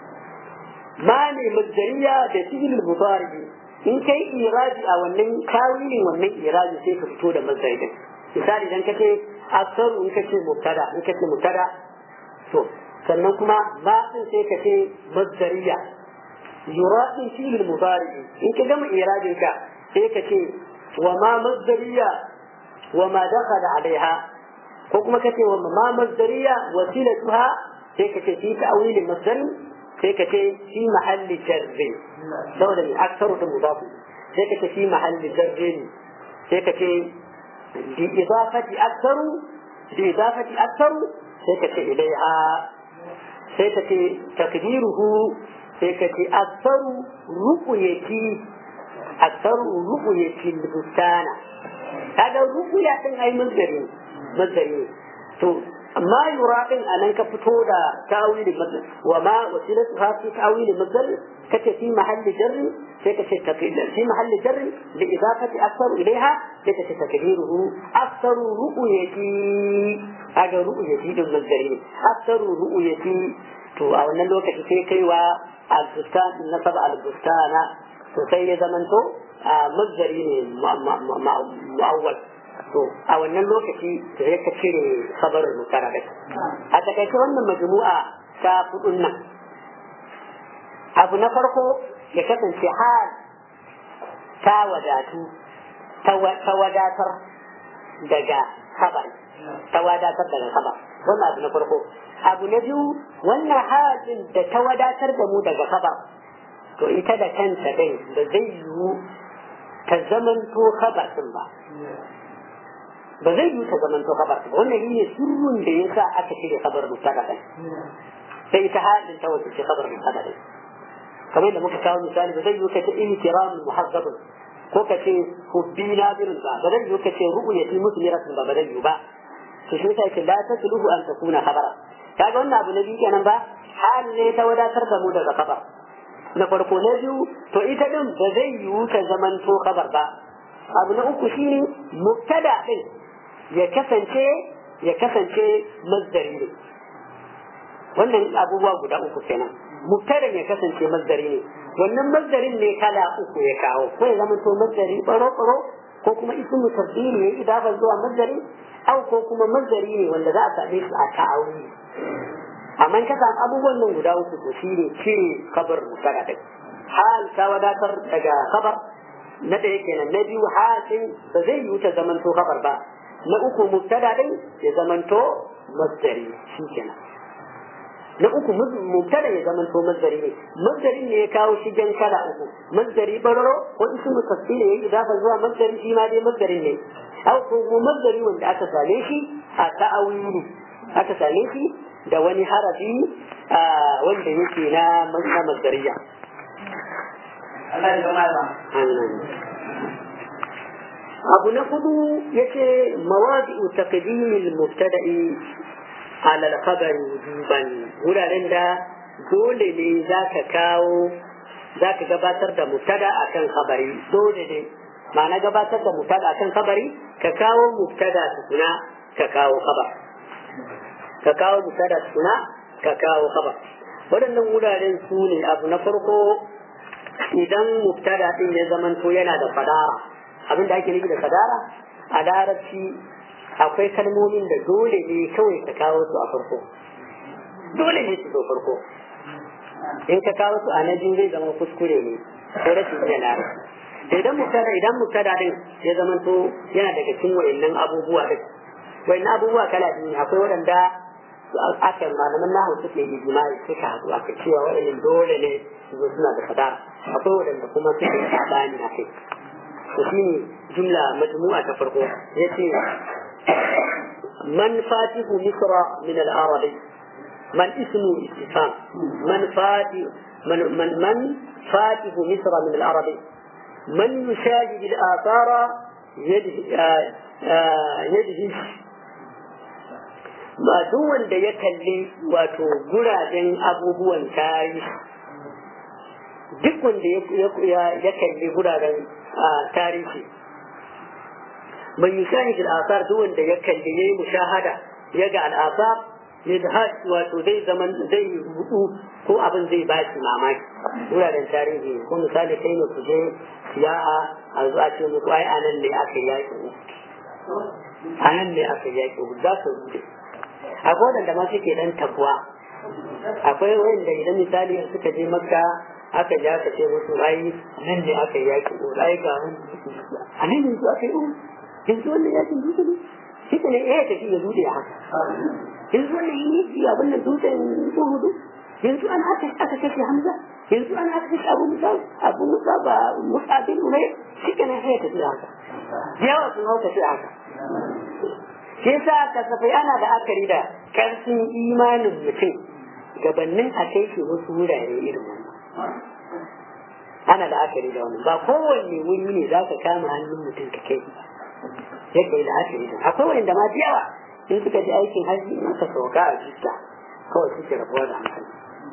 ma ne masdariya da fi'il mudari in kai iraji a wannan tawilin wannan iraji sai ka fito da mazari din misali idan kace asaru in kace mubtada in kace mubtada to sannan kuma ma din sai kace mazdariya yuradin fi'il mudari in ka gama irajin ka sai kace wa ma mazdariya wa ma dakhala alaiha ko kuma kace wa ma mazdariya wasilatuha sai kace fi ta'wilin masdarin sai ka ce fi mahalli jarri saboda mai aksaru da mudafu sai ka ce fi mahalli jarri ne sai ka ce bi idafati aksaru bi idafati aksaru sai ka ce ilaiha sai ka ce takdiruhu sai ka ce aksaru ruqyati aksaru ruqyati bustana kaga ruqya din ai mazdari mazdari to ما يراقب أن أنك فتودا تأويل المصدر وما وسيلتها في تأويل المصدر كتب في محل جر كتب في محل جر لإضافة أكثر إليها كتب تكريره أكثر رؤيتي هذا رؤيتي المصدرين أكثر رؤيتي تو أو نلو كتب كيوا البستان نصب على البستان تسيد زمن تو مصدرين مؤول to a wannan lokaci sai ka cire sabarin mutara da a takaice wannan majmu'a ta hudun nan abu na farko ya kasance hal ta wadatu ta wadatar daga kabar ta wadatar daga kabar wannan abu na farko abu na biyu wannan halin da ta wadatar da mu daga kabar to ita da kanta din da zai yiwu ta zamanto kabar din ba ba zai yi ta zaman to kabar ba wannan shine sirrin da yasa aka shirya kabar mutaka kai sai ta halin ta wace ce kabar mutaka kai kamar da muka kawo misali ba zai yi ka ta ihtiram muhazzab ko ka ce hubbi nadirun ba ba zai yi ka ce ru'yati musliratun ba ba zai yi ba to shi yasa ce la tasluhu an takuna khabara kaga wannan abu na biyu kenan ba hal ne ta wadatar da mu daga kabar na farko na biyu to ita din ba zai yiwu ta zaman to kabar ba abu na uku shine mubtada din ya kasance ya kasance mazdari ne wannan abubuwa guda uku kenan mubtadan ya kasance mazdari ne wannan mazdarin ne kala uku ya kawo ko ya zama to mazdari baro baro ko kuma ismu tabdili ya idafa zuwa mazdari au ko kuma mazdari ne wanda za a same su a ta'awuni amma in ka samu abubuwan nan guda uku to shine cire kabar mubtada din hal ta wadatar daga kabar na ɗaya kenan na biyu hasin ba zai yi ta zamanto kabar ba na uku mubtada din ya zamanto masdari shi kenan na uku mubtada ya zama to masdari ne masdarin ne ya kawo shi jan kala uku masdari bararo ko ismu tafsir ne ya idafa zuwa masdari shi ma dai masdarin ne au ko masdari wanda aka same shi a ta'awili aka same shi da wani harafi wanda yake na masdariya Allah ya zama ba. abu na hudu yace mawadi'u taqdimil mubtada'i ala al-khabari wujuban wuraren da dole ne zaka kawo zaka gabatar da mubtada akan khabari dole ne ma'ana gabatar da mubtada akan khabari ka kawo mubtada tukuna ka kawo khabar ka kawo mubtada tukuna ka kawo khabar waɗannan wuraren su ne abu na farko idan mubtada din ya zamanto yana da fadara abin da ake nufi da fadara a larabci akwai kalmomin da dole ne kawai ka kawo su a farko dole ne su zo farko in ka kawo su a na biyu zai zama kuskure ne ko rashin iya larabci idan mubtada idan mubtada din ya zamanto yana daga cikin wayannan abubuwa din wayannan abubuwa kala biyu akwai waɗanda aka malaman nahu suke yi jima'i suka haɗu aka cewa waɗannan dole ne su zo suna da fadara akwai waɗanda kuma suke yi sabani a kai to shine jumla majmu'a ta farko yace man fatihu misra min al-arabi man ismu istifham man fati man man man fatihu misra min al-arabi man yushahid al-athara yadhi ba duk wanda ya kalli wato guraben abubuwan tarihi duk wanda ya kalli guraren tarihi man yushahid al-athar duk wanda ya kalli yayi mushahada ya ga al-athar yadhad wato zai zaman zai rubu ko abin zai ba shi mamaki wuraren tarihi ko misali kai ne ku je siya'a a zuwa ce muku ai anan ne aka yaki anan ne aka yaki za su rubuce akwai wadanda ma suke dan takwa akwai wanda idan misali suka je makka aka ji aka ce musu ai nan ne aka yi yaki ko ai ga a nan yanzu aka yi yanzu wannan yakin dutse ne shi ne eh tafi ya dutse haka yanzu wannan yi yi abin nan dutsen uhudu yanzu an aka aka kashe hamza yanzu an aka kashe abu musa abu musa ba musa bin umar shi ne eh tafi haka yawa sun hau tafi haka shi yasa kasafai ana da akari da karfin imanin mutum gabanin a kai shi wasu wurare irin wannan ana da akari da wannan ba kowanne wuri ne za ka kama hannun mutum ka kai ya kai da akari da akwai wanda ma yawa in suka ji aikin hajji in aka sauka a jista kawai suke rabuwa da hankali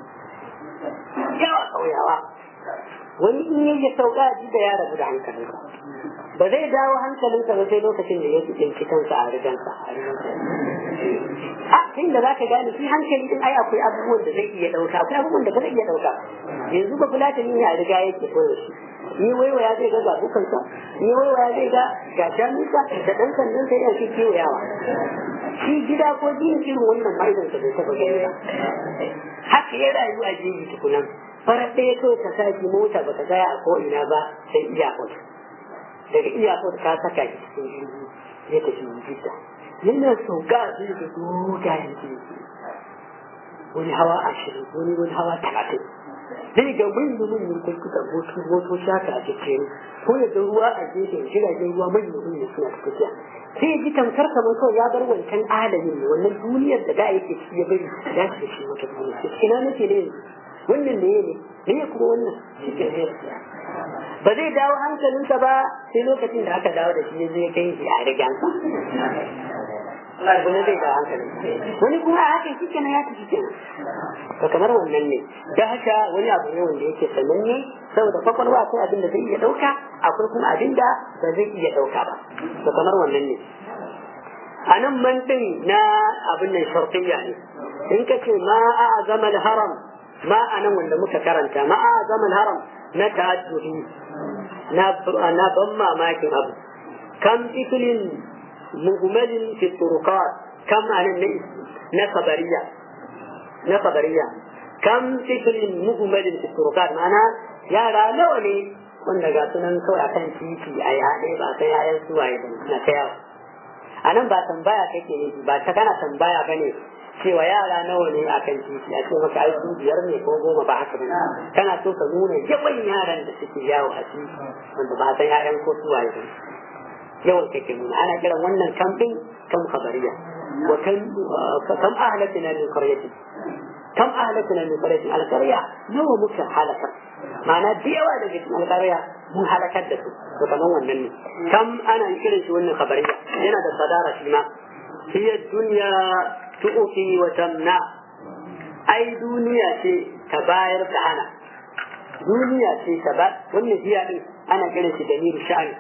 yawa kauyawa wani in ya sauka a jista ya rabu da hankalinsa ba zai dawo hankalinsa ba sai lokacin da ya tsinci kansa a rigansa a tun da za ka gane shi hankali din ai akwai abubuwan da zai iya ɗauka akwai abubuwan da ba zai iya ɗauka yanzu ba fulatani ne a riga yake koyo shi ni waiwaya zai ga zabukansa ni waiwaya zai ga ga shanunsa da ɗan sandan sai yana shi kewayawa shi gida ko jin irin wannan ma'aikansa bai taɓa gani ba haka ya rayu a jini tukunan farar ɗaya kawai ka saki mota ba ka gaya a ko ina ba sai iyakot daga iyakot ka saka shi cikin jirgi ya tafi jidda yana sauka a cikin da dogayen jirgi wani hawa ashirin wani wani hawa talatin zai ga manyan manyan kwalkuta moto shaka a cikin ko ya ga ruwa a gefen jiragen ruwa manyan manyan suna tafiya sai ji tamkar kamar kawai ya bar wancan alamin ne wannan duniyar da da yake ci ya bari ya shi shi wata duniya ina nake ne wannan ne ne ne kuma wannan shi ke ne ba zai dawo hankalinsa ba sai lokacin da aka dawo da shi zai kai shi a rigansa wani zai dawo hankalin wani kuma a haka shi kenan ya tafi kenan to kamar wannan ne da haka wani abu ne wanda yake sananne saboda kwakwalwa akwai abin da zai iya ɗauka akwai kuma abin da ba zai iya ɗauka ba to kamar wannan ne a nan man ɗin na abin nan shartiyya ne in ka ce ma a zama haram ma a nan wanda muka karanta ma a zama haram na ta'adduhi na ban mamakin abu kam ifilin muhmalin fi turuqat kam anan ne na kabariya na kabariya kam ifilin muhmalin fi turuqat ma'ana yara nawa ne wanda ga sunan kawai akan titi a yaɗe ba sai yayan suwaye ba na ta yawo a nan ba tambaya kake ne ba ta kana tambaya ba ne cewa yara nawa ne a kan titi a ce maka ai su biyar ne ko goma ba haka bane kana so ka nuna yawan yaran da suke yawo a titi wanda ba san yaran ko su waye ba yawan kake nuna ana kiran wannan kamfin kam khabariya wa kan kam ahlatina min qaryatin kam ahlatina min qaryatin alqarya nawa muka halaka ma'ana da yawa daga cikin alqarya mun halakar da su to kaman wannan ne kam ana kiran shi wannan khabariya yana da sadara shi ma hiya dunya tu'ti wa tamna ai duniya ce ta bayar da hana duniya ce ta ba wannan hiya din ana kiran shi damir sha'ani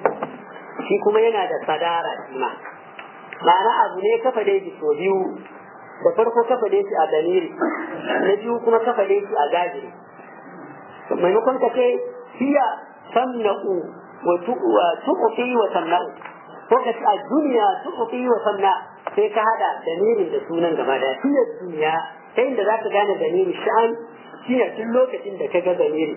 shi kuma yana da sadara shi ma ma'ana abu ne kafa da shi so biyu da farko kafa da shi a damiri na biyu kuma kafa da shi a gajiri maimakon ka ce hiya tamna'u wa tu'ti wa tamna'u ko ka ce a duniya tu'ti wa tamna sai ka hada damirin da sunan gaba da hiya duniya ta inda za ka gane damirin sha'an shine tun lokacin da ka ga damiri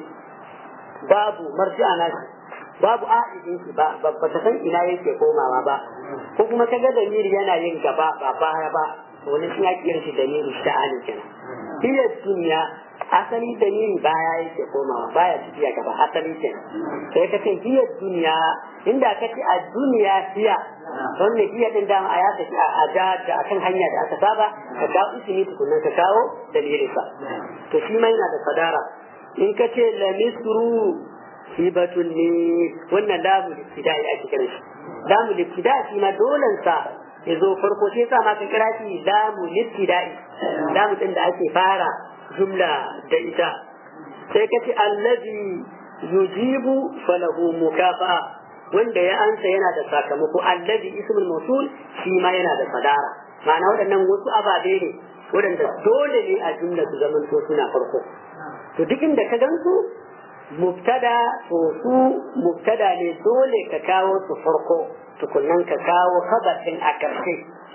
babu marji'a na babu a'idin shi ba ba ta san ina yake komawa ba ko kuma ka ga damiri yana yin gaba ba baya ba wani shi ya kiyar shi damiri sha'ani kenan hiya duniya asali damiri baya yake komawa baya tafiya gaba asali kenan sai ka ce hiya duniya inda ka ce a duniya hiya wannan hiya din dama a ya tafi a da da akan hanya da aka saba ka kawo ismi tukunan ka kawo damirin sa to shi ma yana da sadara in ka ce la misru hibatun ne wannan lamu ibtida'i ake kiran shi lamu ibtida'i shi ma dolan sa ya zo farko sai sa ma ka kira shi lamu ibtida'i lamu din da ake fara jumla da ita sai ka ce allazi yujibu falahu mukafa'a wanda ya ansa yana da sakamako allazi ismul mawsul shi ma yana da sadara ma'ana waɗannan wasu ababe ne waɗanda dole ne a jumla su zaman to suna farko to duk inda ka gansu mubtada to su mubtada ne dole ka kawo su farko tukunnan ka kawo kabarin a ƙarshe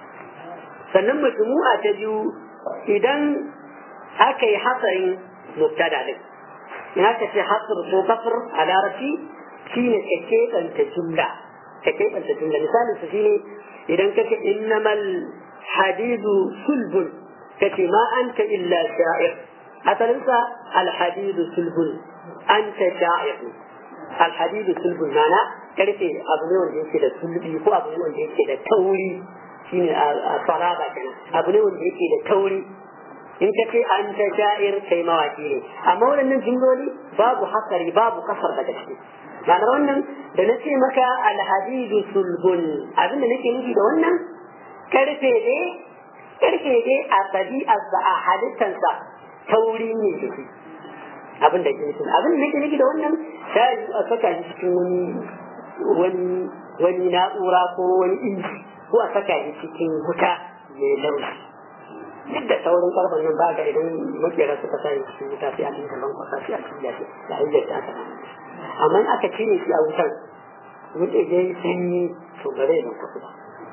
sannan majmu'a ta biyu idan aka yi hasarin mubtada din in aka ce hasr ko kafir a larabci shine ka keɓanta jumla ka keɓanta jumla misalin su shine idan ka ce innamal hadidu sulbun ka ce ma anta illa sha'ir asalinsa alhadidu sulbun anta sha'ir alhadidu sulbun mana karfe abu ne wanda yake da sulbi ko abu ne wanda yake da tauri shine a faraba kenan abu ne wanda yake da tauri in ka ce an ta sha'ir kai mawaki ne amma waɗannan jimloli babu hasari babu kasar daga ciki ma'anar wannan da na ce maka alhadidu sulbun abin da nake nufi da wannan karfe ne karfe ne a tabi'arsa a halittansa tauri ne da shi abin da ke nufi abin da nake nufi da wannan shayi a saka shi cikin wani wani wani na'ura ko wani inji ko a saka shi cikin wuta mai laushi duk da saurin karfan nan ba ga idan makera suka sa cikin wuta sai a cikin gaban kwasa sai a cikin yashi da hanyar da aka amma in aka cire shi a wutan wuce je sanyi to ba zai zan kwasu ba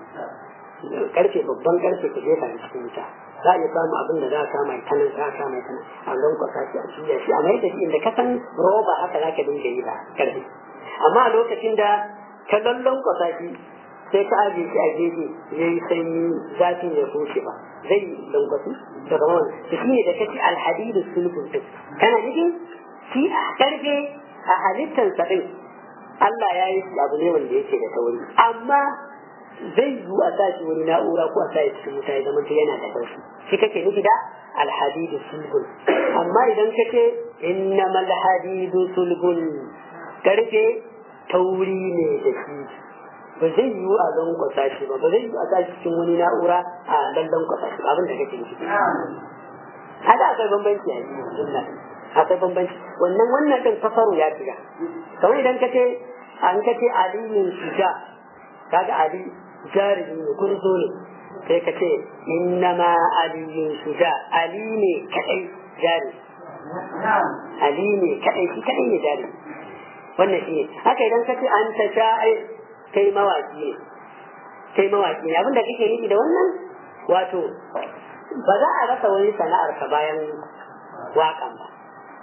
karfe babban karfe ka jefa shi cikin wuta za a iya samu abin da za a kama ta nan za a kama ta nan a don kwasa shi a cikin yashi amma yadda inda ka san roba haka za ka dinga yi da karfe amma a lokacin da ka lallon kwasa shi sai ka ajiye shi a gefe ya yi sanyi zafin ya bushe ba zai lankwasu da kamar wani da shi ne da kace alhadidu sulhun din kana nufin shi a karfe a halittar sa din Allah ya yi shi abu ne wanda yake da tauri amma zai yi a sa shi wani na'ura ko a sa shi cikin wuta ya zama ta yana da taushi shi kake nufi da alhadidu sulhun amma idan kace innamal hadidu sulhun karfe tauri ne da shi ba zai yiwu a zan kwasa shi ba ba zai yiwu a sa cikin wani na'ura a lallan kwasa shi abin da kake nufi haka akwai bambanci a yi akwai bambanci wannan wannan din fasaru ya shiga kamar idan ka ce an ka ce aliyin shuja kaga ali jarumi ne gurzo ne sai ka ce innama aliyin shuja ali ne kadai jari ali ne kadai shi kadai ne jari wannan shi ne haka idan ka ce an ta sha'ir kai mawaki ne kai mawaki ne abinda kake nufi da wannan wato ba za a rasa wani sana'ar ka bayan waƙan ba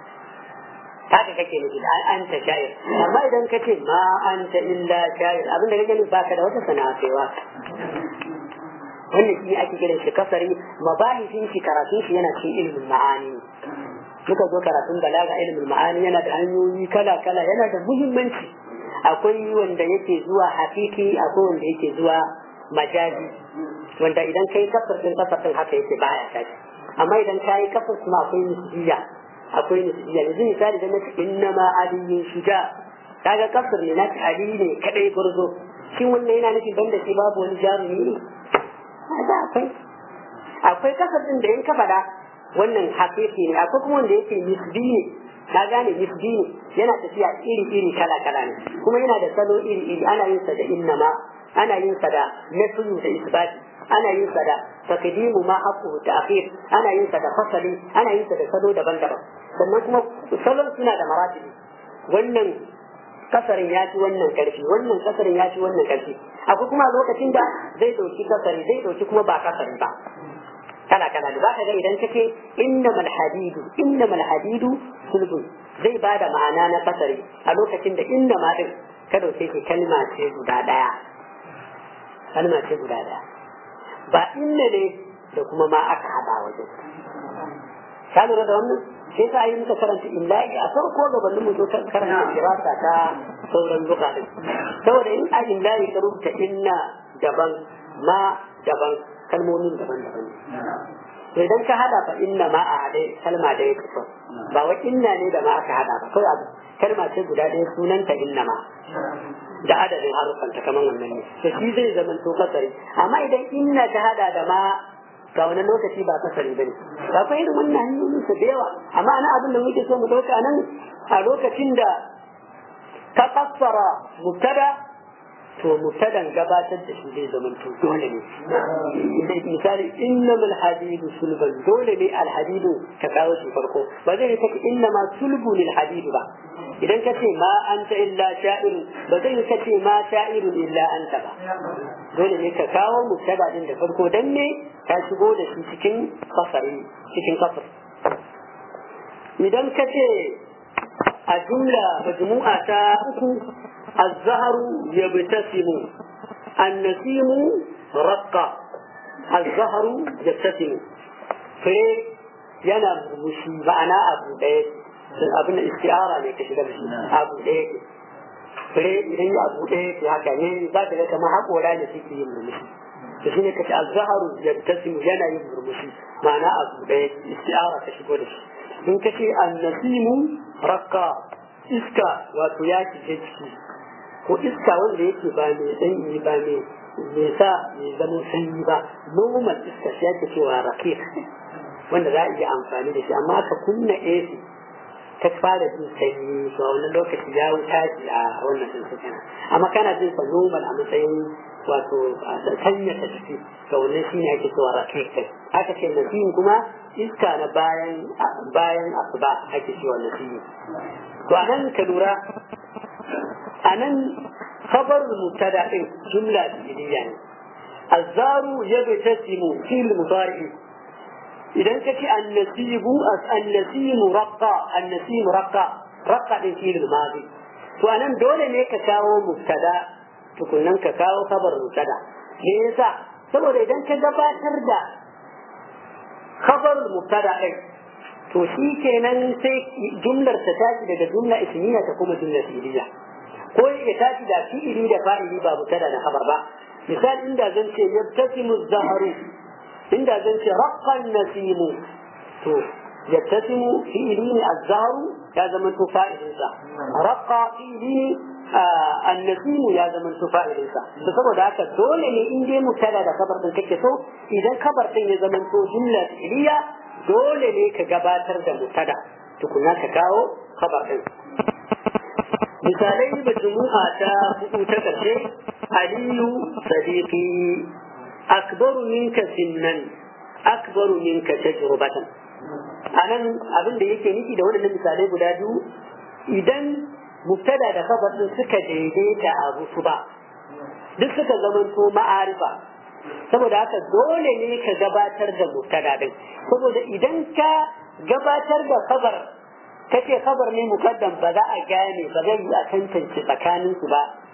haka kake nufi da an ta shayar amma idan ka ce ma an ta illa shayar abinda kake nufi baka da wata sana'a kai waka wannan shi ake kiran shi kasari mabahisin shi karatun shi yana cikin ilimin ma'ani muka zo karatun balaga ilimin ma'ani yana da hanyoyi kala kala yana da muhimmanci akwai wanda yake zuwa hakiki akwai wanda yake zuwa majazi wanda idan kai kafar din kafar din haka yake baya tashi amma idan kai kafar kuma akwai nisbiya akwai nisbiya yanzu misali da nake innama aliyyun shuja kaga kafar ne nake ali ne kadai gurzo shin wannan yana nufin banda shi babu wani jarumi ne da akwai akwai kafar din da in ka fada wannan hakiki ne akwai kuma wanda yake nisbi ne ka gane nisbi ne yana tafiya iri iri kala kala ne kuma yana da salo iri iri ana yin sa da innama ana yin sa da nafiyu da isbati ana yin sa da taqdimu ma haqqu ta'khir ana yin sa da fasali ana yin sa da salo daban-daban sannan kuma salon suna da maratibi wannan kasarin ya ci wannan karfi wannan kasarin ya ci wannan karfi akwai kuma lokacin da zai dauki kasari zai dauki kuma ba kasari ba kala kala da zaka ga idan kace innamal hadidu innamal hadidu sulbun zai bada ma'ana na kasari a lokacin da inna ma din ka dauke shi kalma ce guda daya kalma ce guda daya ba inna ne da kuma ma aka hada wajen ka lura da wannan sai sa yi muka karanta illahi a farko gabanin mu zo karanta kirasa ta sauran luka din saboda in a illahi ka rubuta inna daban ma daban kalmomin daban-daban to idan ka hada fa inna ma a haɗe kalma da ya kusa ba wa inna ne da ma aka hada ba kawai abu kalma ce guda ɗaya sunanta inna ma da adadin harufan ta kaman wannan ne to shi zai zama to kasari amma idan inna ta hada da ma ga wani lokaci ba kasari bane ba fa irin wannan hanyoyin su da yawa amma ana abin da muke so mu dauka nan a lokacin da ka kassara mubtada to mubtadan gabatar da shi zai zama to dole ne misali innamal hadidu sulban dole ne alhadidu ka kawo shi farko ba zai ta innama sulbu lil hadidu ba idan ka ce ma anta illa sha'irun ba zai ka ce ma sha'irun illa anta ba dole ne ka kawo mubtada din da farko dan ne ka shigo da shi cikin kasari cikin kasar idan ka ce a jumla majmu'a ta uku الزهر يبتسم النسيم رقة الزهر يبتسم في yana murmushi ma'ana abu ɗaya abin da istiara ne ka shiga da shi abu ɗaya ke fure idan ya abu ɗaya ke haka ne za ka ga kamar haƙora ne suke yin murmushi da shi ne ka ce azzaharu ya tasimu yana yin murmushi ma'ana abu ɗaya istiara ka shigo da shi in ka ce annasimu rakka iska wato ya shige ciki ko iska wanda yake ba mai sanyi ba mai mai sa mai zama sanyi ba normal iska shi ake cewa rakir wanda za a iya amfani da shi amma aka kunna AC ta fara jin sanyi to a wannan lokaci ya wuta shi a wannan din su kenan amma kana jin sa normal a matsayin wato sanya ta ciki to wannan shine ake cewa rakir kai aka ce nasim kuma iska na bayan bayan asuba ake cewa nasim to anan ka lura anan khabar mubtada din jumla fi'liya ne azzaru yabtasimu fil mudari idan kace annasibu annasimu raqqa annasimu raqqa raqqa din fil madi to anan dole ne ka kawo mubtada tukunnan ka kawo khabar mubtada me yasa saboda idan ka gabatar da khabar mubtada din to shi kenan sai jumlar ta tashi daga jumla ismiya ta kuma jumla fi'liya ko ya tashi da fi'ili da fa'ili ba mutada da khabar ba misal inda zan ce yabtasimu zaharu inda zan ce raqqan nasimu to yabtasimu fi'ili ne az-zaharu ya zama to fa'ilin sa raqqa fi'ili ne annasimu ya zama to fa'ilin sa to saboda haka dole ne in dai mutada da khabar din kake so idan khabar din ya zama to jumla fi'liya dole ne ka gabatar da mutada tukuna ka kawo khabar din misalai da jumu'a ta hudu ta karshe aliyu sadiqi akbaru minka sinnan akbaru minka tajrubatan anan abin da yake nufi da wannan misalai guda biyu idan mubtada da khabar din suka daidaita a su ba duk suka zamanto ma'arifa saboda haka dole ne ka gabatar da mubtada din saboda idan ka gabatar da khabar kace khabar ne mukaddam ba za a gane ba zai yi a tantance tsakanin su ba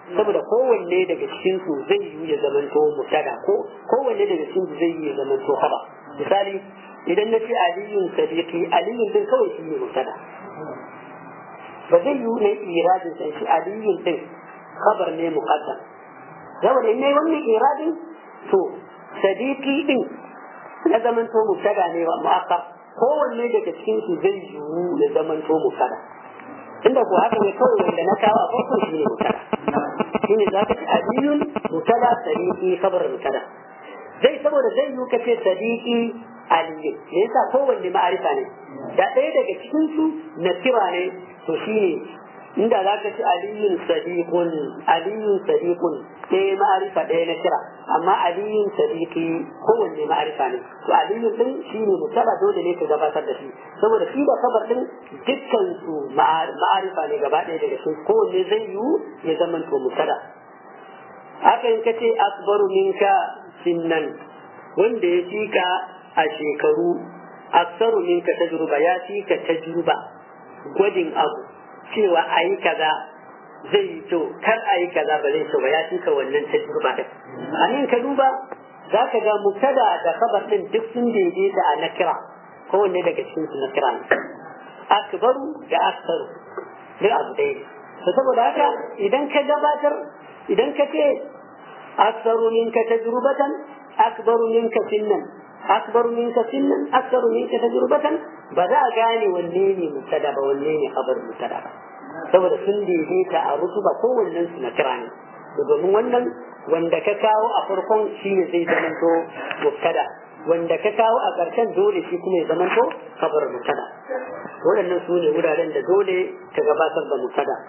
saboda kowanne daga cikin su zai yi ya zamanto mubtada ko kowanne daga cikin su zai yi ya zamanto khabar misali idan na ce aliyun sadiqi aliyun din kawai shi ne mubtada ba zai yi ne iradin sai shi aliyun din khabar ne muqaddam saboda in ne wannan iradin to sadiqi din na zamanto mubtada ne wa mu'akkar kowanne daga cikin su zai yiwu ya zamanto mubtada inda ko haka ne kawai wanda na kawo a farko shi ne mubtada shine za ka ci aliyun mubtada sadiqi khabar mubtada zai saboda zai yiwu ka ce sadiqi aliyun me yasa kowanne ma'arifa ne da ɗaya daga cikin su na kira ne to shine inda za ka ci aliyun sadiqun aliyun sadiqun ɗaya ma'arifa ɗaya na kira amma aliyun sadiqi kowanne ma'arifa ne to aliyun din shine mutala dole ne ka gabatar da shi saboda shi da kabar din dukkan su ma'arifa ne gaba ɗaya daga cikin kowanne zai yiwu ya zama to mutala haka in ka ce akbaru minka sinnan wanda ya fi ka a shekaru aksaru minka tajruba ya fi ka tajruba gwadin abu cewa a yi kaza zai yi to kar a yi kaza ba zai so ba ya cika wannan tajruba din a nan ka duba za ka ga mubtada da khabar din duk sun daidaita a nakira kowanne daga cikin su nakira ne akbaru da aksaru duk abu ɗaya to saboda haka idan ka gabatar idan ka ce aksaru minka tajrubatan akbaru minka sinnan akbaru minka sinnan aksaru minka tajrubatan ba za a gane wanne ne mubtada ba wanne ne khabar mubtada ba saboda sun daidaita a rutuba kowannen su na kira ne domin wannan wanda ka kawo a farkon shi ne zai zamanto mubtada wanda ka kawo a ƙarshen dole shi kuma ya zamanto khabar mubtada waɗannan su ne wuraren da dole ka gabatar da mubtada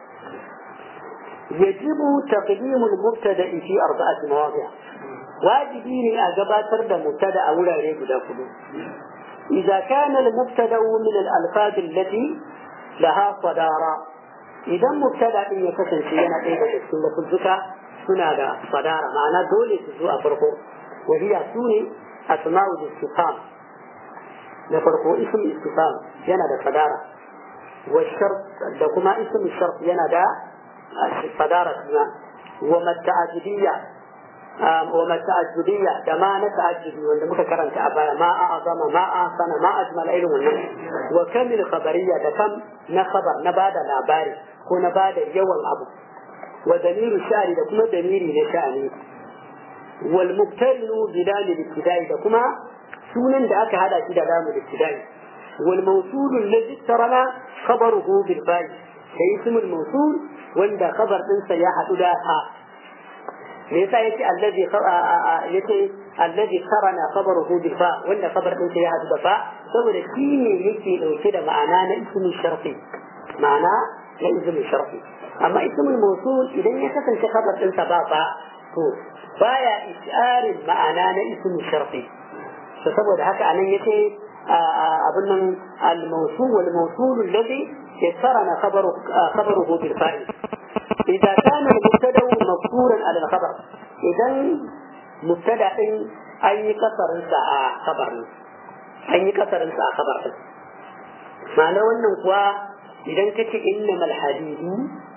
يجب تقديم المبتدا في أربعة مواضع واجبين أجباتر دا مبتدا أولا ريب دا إذا كان المبتدا من الألفاظ التي لها صدارة إذا مبتدا إن يكسن سينا إذا سنة الزكاة سنة صدارة معنى دولة تزوء فرقه وهي سوني أسماء الاستفهام نفرقه اسم استفهام ينا دا صدارة والشرط دا كما اسم الشرط ينا دا صدارة وما التعجبية وما التعجبية كما نتعجب وأن متكرن كأبايا ما أعظم ما أحسن ما أجمل علم الناس وكم الخبرية كم نخبر نبادة لاباري ko na ba da yawan abu wa damiru sha'ani da kuma damiri na sha'ani wal mubtalu bi dalil ibtidai da kuma sunan da aka hada shi da lamu ibtidai wal mawsul alladhi tarana khabaruhu bil fa'i da ismul mawsul wanda khabar din sa ya hadu da ha me yasa yace alladhi yace alladhi tarana khabaruhu bil fa wanda khabar din sa ya hadu da fa saboda shi ne yake dauke da ma'ana na ismul sharfi ma'ana na izinin sharfi amma ismul mawsul idan ya kasance khabar din sa ba fa to baya isharin ma'ana na ismul sharfi to saboda haka anan yace abun nan al mawsul wal mawsul alladhi yasarana khabaru khabaruhu bil fa'il idza kana al mubtada mafkuran ala al khabar idan mubtada din an yi kasarin sa a khabar an yi kasarin sa a khabar din ma'ana wannan kuwa idan ka ce innamal hadidu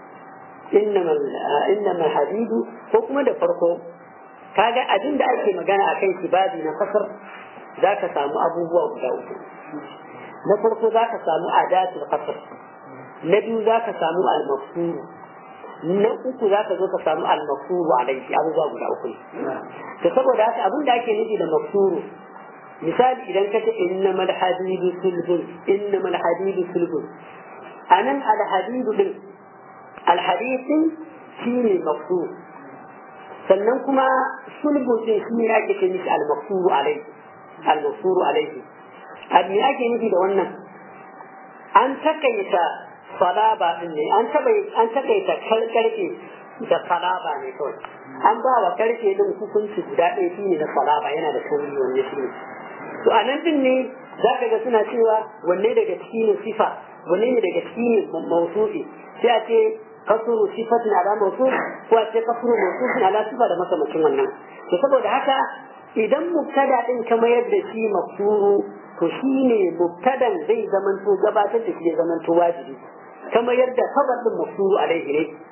innamal hadidu ko kuma da farko kaga abin da ake magana a kan babi na kasar za ka samu abubuwa guda uku na farko za ka samu adatul kasar na biyu za ka samu almafsuru na uku za ka zo ka samu almafsuru a laifi abubuwa guda uku ne to saboda haka abin da ake nufi da mafsuru misali idan ka ce innamal hadidu sulbun innamal hadidu sulbun anan alhadidu din alhadidin shi ne mafsur sannan kuma sulbu din shi ne ake ce mishi almafsuru alaihi almafsuru alaihi me ake nufi da wannan an takaita salaba din ne an taba an takaita karfe da salaba ne kawai an ba wa karfe din hukunci guda ɗaya shi ne na salaba yana da kauri wanne shi ne to a nan din ne za ka ga suna cewa wanne daga ciki ne sifa wanne ne daga ciki ne mausufi sai a ce kasuru sifatin ala mawsuf ko a ce kasuru mawsufin ala sifa da makamacin wannan to saboda haka idan mubtada din ka mayar da shi mafsuru to shine mubtadan zai zamanto gabatar da shi ya zamanto wajibi kamar yadda khabar din mafsuru alaihi ne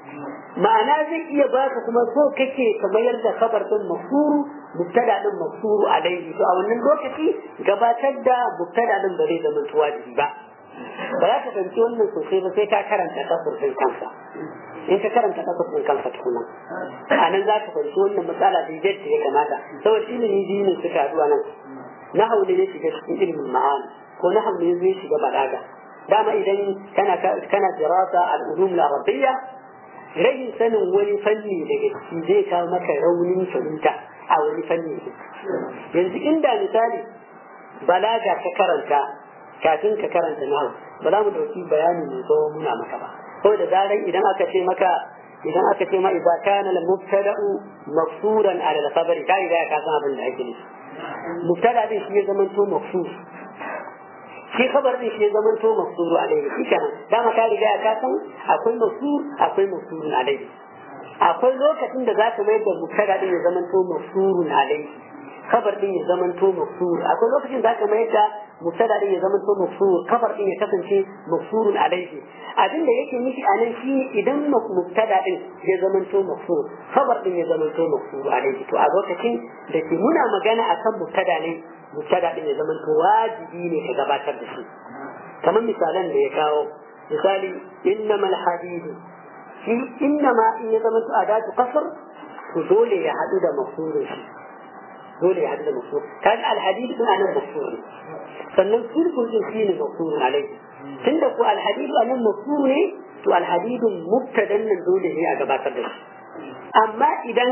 ma'ana zai iya baka kuma so kake ka mayar da kabar din mafsuru mubtada din mafsuru alaihi to a wannan lokaci gabatar da mubtada din ba zai zama wajibi ba ba za ka fahimci wannan sosai ba sai ka karanta kasar din kansa in ka karanta kasar din kansa tukuna a nan za ka fahimci wannan matsala da yadda ya kamata saboda ilimi biyu ne suka haɗu a nan na haule ne shiga cikin ilimin ma'ani ko na haule zai shiga balaga dama idan kana kana dirasa al-ulum al-arabiyya rahin sanin wani fanni daga ciki zai kawo maka raunin fahimta a wani fanni yanzu inda misali balaga ka karanta kafin ka karanta nahu ba za mu dauki bayani mai tsawo muna maka ba ko da zaran idan aka ce maka idan aka ce ma idza kana al mubtada'u mafsuran ala al khabari kai da ka san abin da ake nufi mubtada din shi ya zama to mafsur shi khabar din shi ya zama to mafsuru alaihi shi kenan dama ka riga ka san akwai mafsur akwai mafsurun alaihi akwai lokacin da zaka mayar da mubtada din ya zama to mafsurun alaihi khabar din ya zama to mafsur akwai lokacin zaka mayar da mubtada din ya zama to mafsur khabar din ya kasance mafsurun alaihi abin da yake nufi a nan shi idan mubtada din ya zama to mafsur khabar din ya zama to mafsur alaihi to a lokacin da ke muna magana akan mubtada ne mubtada din ya zama to wajibi ne ka gabatar da shi kamar misalan da ya kawo misali innamal hadid shi innama in ya zama to adatu qasr to dole ya hadu da mafsurin shi dole ya hadu da mafsur kan al hadid din anan mafsur sannan sulhun din shi ne mafsur alai tunda ko al hadid anan mafsur ne to al hadid mubtadan nan dole ne a gabatar da shi amma idan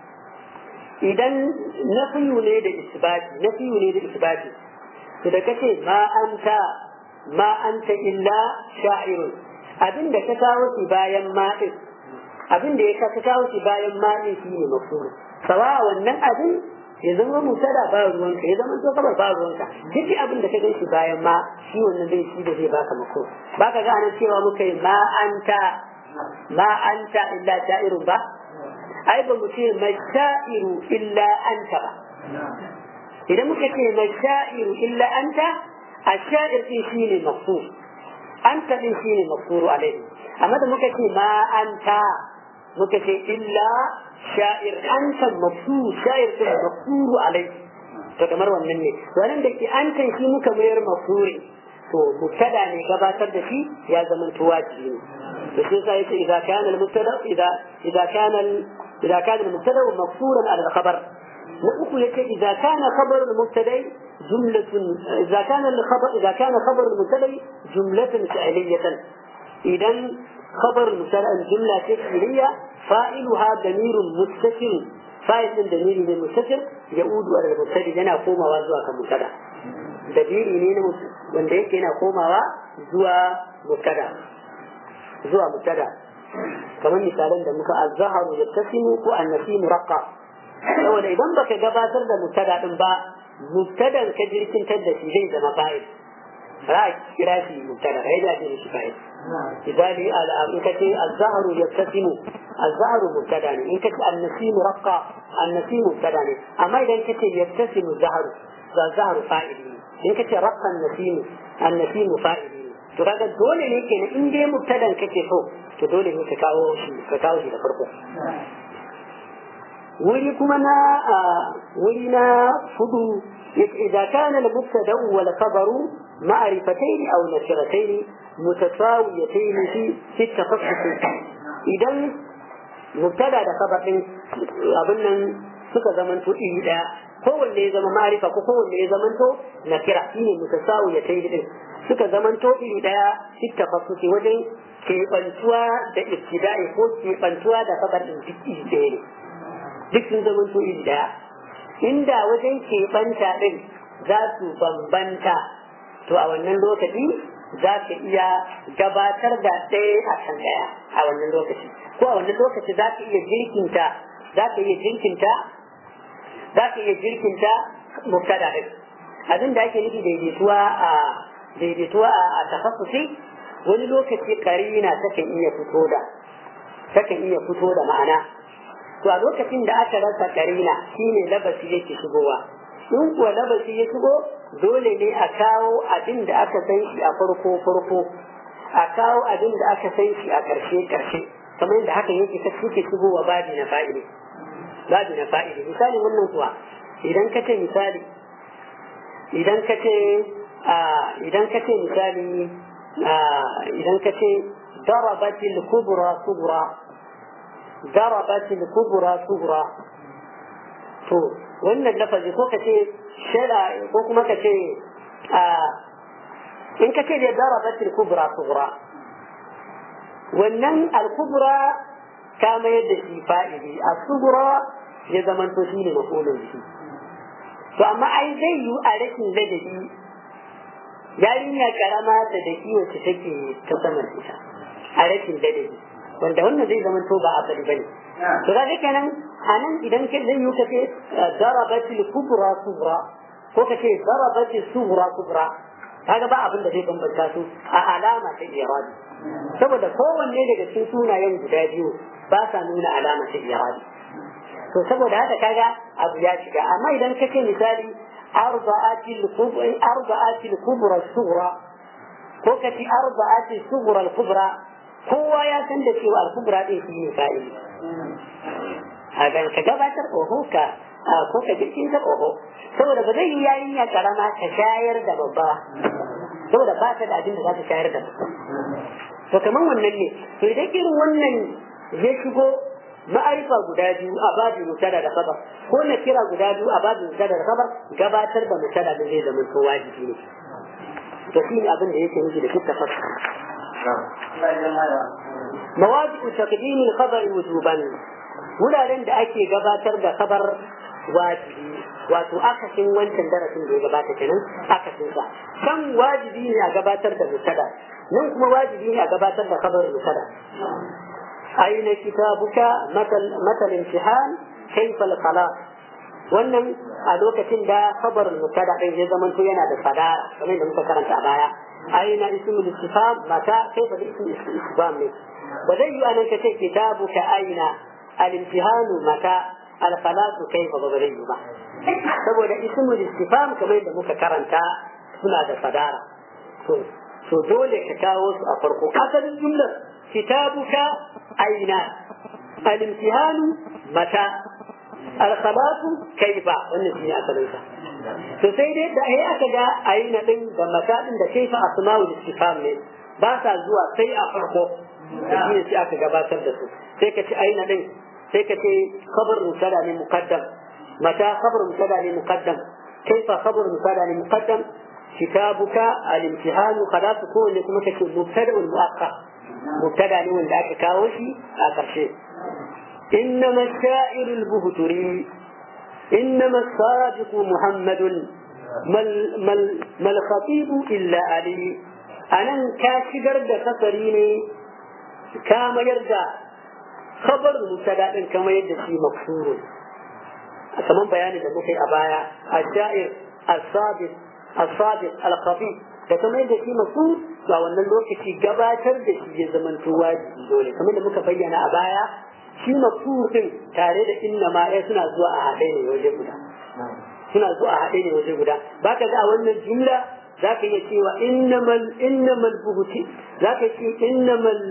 idan nafiyu ne da isbati nafiyu ne da isbati to da kace ma anta ma anta illa sha'irun abinda ka kawo shi bayan ma din abinda ya ka kawo shi bayan ma din shine mafhum sawa wannan abin ya zama musada ba ruwanka ya zama to kamar ba ruwanka duk abin da ka gan shi bayan ma shi wannan zai shi da zai baka mako baka ga anan cewa muka yi ma anta ma anta illa sha'irun ba ai ba mu ce mashairu illa anta ba idan muka ce mashairu illa anta a sha'ir din shine mafsur anta din shine mafsuru alaihi amma da muka ce ma anta muka ce illa sha'ir anta mafsur sha'ir din mafsuru alaihi to kamar wannan ne wannan da ke anta shi muka mayar mafsuri to mubtada ne gabatar da shi ya zama wajibi ne to sai sai idza kana al-mubtada idza idza kana إذا كان المبتدا مفصولا على الخبر نقول لك إذا كان خبر المبتدا جملة إذا كان الخبر إذا كان خبر المبتدا جملة فعلية إذا خبر المبتدا جملة فعلية فاعلها ضمير مستتر فاعل ضمير مستتر يعود على المبتدا yana komawa zuwa kan mubtada dalili ne wanda yake yana komawa zuwa mubtada zuwa mubtada kamar misalan da muka azharu ya tasimu ko annasimu raqqa saboda idan baka gabatar da mubtada din ba mubtadan ka jirkintar da shi zai zama fa'il ra kira shi mubtada kai da shi fa'il misali in kace azharu ya tasimu azharu mubtada ne in kace annasimu raqqa annasimu mubtada ne amma idan kace yattasimu zaharu za zaharu fa'il ne in kace raqqa annasimu annasimu fa'il ne to kaga dole ne kenan in dai mubtadan kake so to dole ne ka kawo shi ka kawo shi da farko wuri kuma na wuri na fudu إذا كان المبتدأ والخبر معرفتين أو نكرتين متساويتين في في التخصص إذا مبتدأ da khabar din abin nan suka zamanto iri daya kowanne ya zama ma'arifa ko kowanne ya zamanto nakira shine mutasawiyatai din suka zamanto iri daya fi tafassusi wajen keɓantuwa da ibtida'i ko keɓantuwa da kabar din duk iri ɗaya ne duk sun zamanto iri daya inda wajen keɓanta din za su bambanta to a wannan lokaci za ka iya gabatar da ɗaya a kan ɗaya a wannan lokaci ko a wannan lokaci za ka iya jirkinta za ka iya jirkinta za ka iya jirkinta mubtada din abin da ake nufi daidaituwa a daidaituwa a tafassusi wani lokaci karina takan iya fito da takan iya fito da ma'ana to a lokacin da aka rasa karina shine labasi yake shigowa in kuwa labasi ya shigo dole ne a kawo abin da aka san shi a farko farko a kawo abin da aka san shi a karshe karshe kamar yadda haka yake ta suke shigowa babi na fa'ili babi na fa'ili misali wannan kuwa idan ka ce misali idan ka ce idan ka ce misali idan ka ce darabatil kubra kubra darabatil kubra kubra to wannan lafazi ko ka ce shada ko kuma ka ce in ka ce da darabatil kubra kubra wannan al-kubra ka mayar da shi fa'ili al-kubra ya zamanto shi ne mafulun shi to amma ai zai yi a rashin ladabi yarinya karama ta da wacce take ta saman ita a rashin ladabi wanda wannan zai zamanto ba a bari bane to ga kenan anan idan ke zai yi kace darabatil kubra kubra ko kace darabatil sughra kubra kaga ba abin da zai bambanta su a alama ta iradi saboda kowanne daga cikin sunayen guda biyu ba sa nuna alama ta iradi to saboda haka kaga abu ya shiga amma idan ka ce misali arba'atil kubra arba'atil kubra sughra ko ka ce arba'atil sughra al-kubra kowa ya san da cewa al-kubra din shi ne fa'ili a ga ka gabatar oho ka ko ka jirgin ta oho saboda ba zai yi yarinya karama ta shayar da babba saboda ba ta da abin da za ta shayar da babba to kamar wannan ne to idan irin wannan ya shigo ma'arifa guda biyu a babin mutada da kabar ko na kira guda biyu a babin mutada da kabar gabatar da mutada da zai zama to wajibi ne to shi ne abin da yake nufi da duk tafasir mawadi'u taqdim al-khabar wujuban wuraren da ake gabatar da kabar wajibi wato akasin wancan darasin da ya gabata kenan akasin sa kan wajibi ne a gabatar da mutada nan kuma wajibi ne a gabatar da kabar mutada أين كتابك مثل مثل امتحان كيف الصلاة wannan a lokacin da kabarin mutada din ya zama to yana da sadara kamar da muka karanta a baya aina ismul istifham mata kai ba ismul istifham ne ba zai yi anan kace kitabuka aina al-imtihanu mata al-salatu kaifa ba zai yi ba saboda ismul istifham kamar da muka karanta suna da sadara to to dole ka kawo su a farko asalin jumlar kitabuka aina al-imtihanu mata al-khalatu kaifa wannan shine asalin sa to sai dai da ai aka ga aina din da mata din da kaifa asma'ul istifham ne ba sa zuwa sai a farko shine sai aka gabatar da su sai ka ci aina din sai ka ce khabar musada ne muqaddam mata khabar musada ne muqaddam kaifa khabar musada ne muqaddam كتابك الامتحان خلاص كون لكم تكون مبتدا مؤخر مبتدا ne wanda aka kawo shi a ƙarshe إنما الشاعر البهتري إنما الصادق محمد ما ما ما الخطيب إلا علي أنا كاشجر ده كسريني كما يرجع خبر مبتدا كما يرجع في مكسور كمان بيان ده مخي أبايا الشاعر الصادق الصادق الخفي da kuma yadda shi masu a wannan lokaci gabatar da shi ya zama wajibi dole kamar da muka bayyana a baya shi masu din tare da inna ma ya suna zuwa a haɗe ne waje guda suna zuwa a haɗe ne waje guda ba ka ga a wannan jumla za ka iya cewa innamal innamal buhuti za ka ce innamal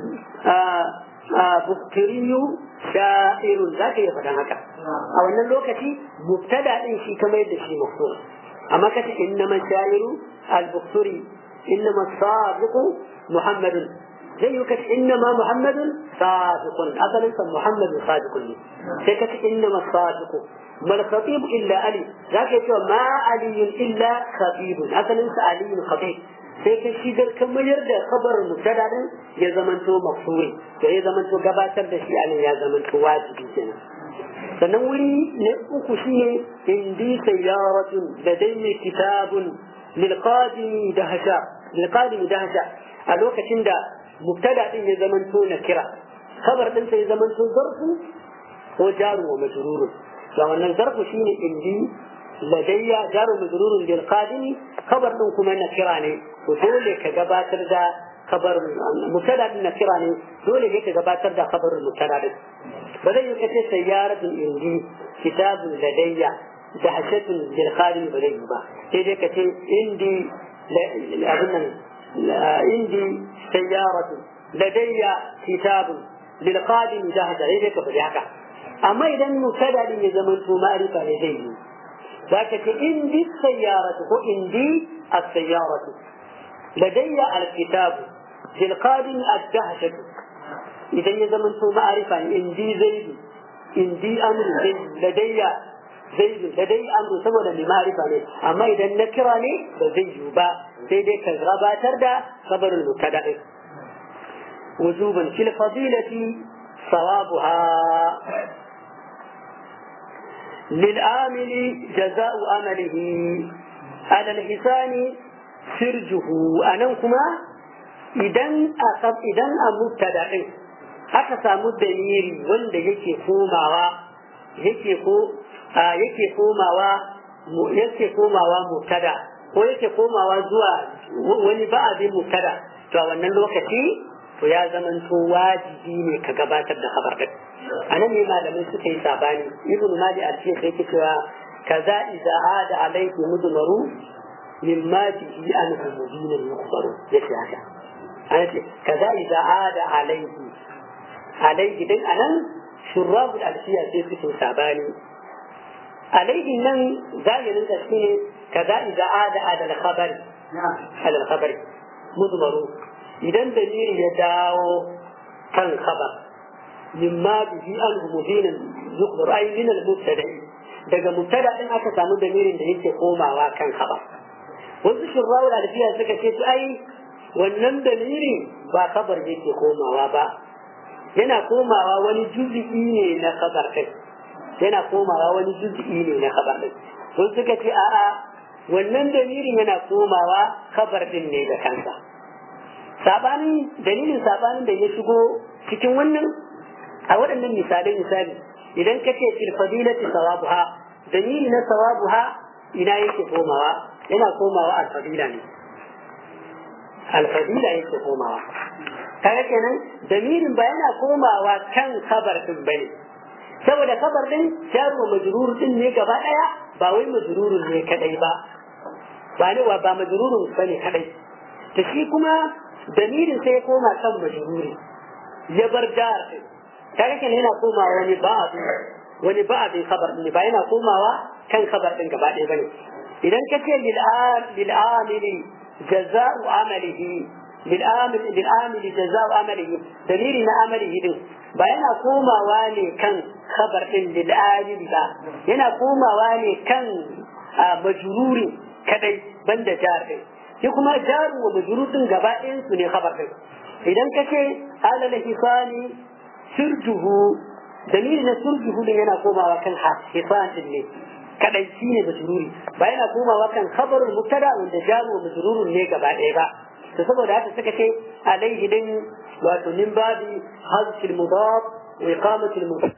buhtiriyu sha'irun za ka iya faɗan haka a wannan lokaci mubtada ɗin shi kamar yadda shi masu أما كتب إنما الشاعر البختري إنما الصادق محمد زي كتب إنما محمد صادق أصلا محمد صادق لي كتب إنما الصادق ما الخطيب إلا علي ذاك يقول ما علي إلا خطيب أصلا علي خطيب sai ka shigar kamar yadda kabarin mubtada din ya zamanto mafsuri to ya zamanto gabatar da shi anan ya zamanto wajibi kenan sannan wuri na uku shine indi sayyaratun ladayni kitabun lilqadimi dahsha lilqadimi dahsha a lokacin da mubtada din ya zamanto na kira kabar din sai zamanto zarfu ko jaru wa majrurun da wannan zarfu shine indi ladayya jaru majrurun lilqadimi kabar din kuma na kira ne to dole ka gabatar da kabar mubtada din na kira ne dole ne ka gabatar da kabarin mubtada din ba zai yi kace sayyaratun indi kitabun ladayya da hashatun bil khadim ba zai yi ba sai dai kace indi abin nan indi sayyaratun ladayya kitabun lil qadim jahada sai ka faɗi haka amma idan mubtada din ya zama to ma'rifa ne zai yi zaka ce indi sayyaratu ko indi as-sayyaratu ladayya al-kitab lil qadim ad-dahshatu idan ya zama to ma'rifa ne indi zaidu indi amru zai ladayya zaidu ladai amru saboda mai ma'rifa ne amma idan na kira ne ba zai yi ba sai dai ka gabatar da khabarul mubtada din wujuban fil fadilati sawabuha للعامل جزاء عمله على الحسان سرجه أنكما idan a idan a mubtada din aka samu dalili wanda yake komawa yake ko yake komawa yake komawa mubtada ko yake komawa zuwa wani ba'abin mubtada to a wannan lokaci to ya zamanto wajibi ne ka gabatar da khabar din anan ne malamai suka yi sabani ibnu mali al-shaykh yake cewa kaza idza ada alayhi mudmaru mimma bihi anhu mubinun yukhbaru yace haka ana ce kaza idza ada alayhi alayhi din anan shurrab al-alfiya sai suke sabani alayhi nan zahirin ta shine kaza idza ada ala al-khabari ala al-khabari mudmaru idan dalili ya dawo kan khabar mimma bihi an mudinan yukhbar ay min al-mubtada daga mubtada din aka samu dalilin da yake komawa kan khabar wasu shirrawu da alfiya suka ce to ai wannan dalilin ba khabar yake komawa ba yana komawa wani juz'i ne na khabar din yana komawa wani juz'i ne na khabar din sun suka ce a'a wannan dalilin yana komawa khabar din ne da kansa sabanin dalilin sabanin da ya shigo cikin wannan a waɗannan misalai misali idan ka ce fil fadilati sawabuha dalili na sawabuha ina yake komawa yana komawa alfadila ne alfadila yake komawa kaga kenan dalilin ba yana komawa kan kabar din bane saboda kabar din jaru majrur din ne gaba daya ba wai majrurun ne kadai ba ba ne ba majrurun bane kadai to shi kuma dalilin sai ya koma kan majruri ya bar jar kaga kenan yana komawa wani ba'abi wani ba'abi khabar ne ba yana komawa kan khabar din gaba ɗaya bane idan ka ce lil amili jaza'u amalihi lil amili lil amili jaza'u amalihi dalili na amalihi din ba yana komawa ne kan khabar din lil amili ba yana komawa ne kan majruri kadai banda jar din shi kuma jaru wa majrurun gaba ɗayan su ne khabar din idan ka ce alal hisani sirjuhu dalili na sirjuhu din yana komawa kan hisan din ne kadai shi ne majruri ba yana komawa kan khabarul mubtada wanda jaru wa majrurun ne gaba ɗaya ba to saboda haka suka ce alaihi din wato min babi hazfil mudaf wa iqamatil mudaf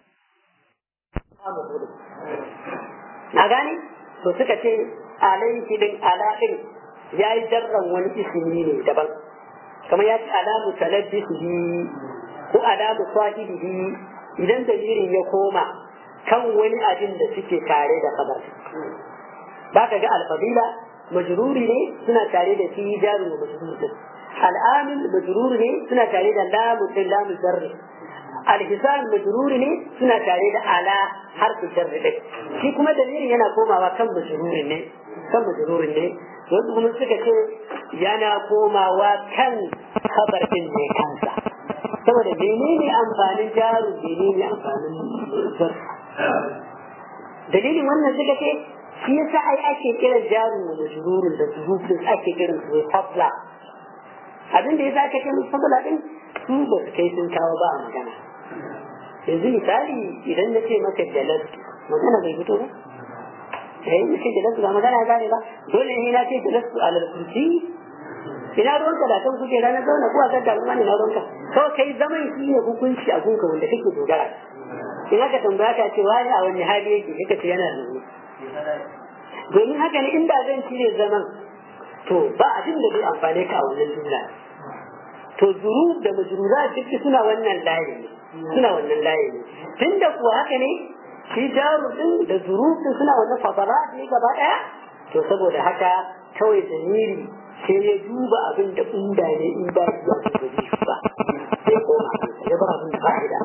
na gane to suka ce alaihi din ala din ya yi jarran wani ismi ne daban kamar ya ce alamu talabbisihi ko alamu sahibihi idan dalilin ya koma kan wani abin da suke tare da kabar ba ka ga alfadila majruri ne suna tare da fi jaru da majruri al'amil majruri ne suna tare da lamu din lamu jarri alhisan majruri ne suna tare da ala harfi jarri din shi kuma dalilin yana komawa kan majruri ne kan majruri ne wasu kuma suka ce yana komawa kan kabar din ne kansa saboda menene amfanin jaru menene amfanin jarri dalilin wannan suka ce shi yasa ai ake kiran jaru da majrurun da zurufin ake kiran su fadla abin da yasa ake kiran fadla din su ba su kai sun kawo ba a magana yanzu misali idan na ce maka jalas magana bai fito ba eh na ce jalas ba magana ya gane ba dole ne na ce jalas a lalkurci ina ruwanka da kan kuke ranar zauna ko a kan dalma ne na ruwanka kawai kai zaman shi ne hukunci a gunka wanda kake dogara in aka tambaya ka ce wani a wani hali yake kika ce yana zaune domin haka ne inda zan cire zaman to ba abin da zai amfane ka a wannan jumla to zuru da majrura duk suna wannan layi ne suna wannan layi ne tunda kuwa haka ne shi jaru din da zuru din suna wannan fadara ne gaba daya to saboda haka kawai zamiri sai ya duba abin da inda ne in ba shi ba zai shi ba sai koma ya bar abin da ba shi da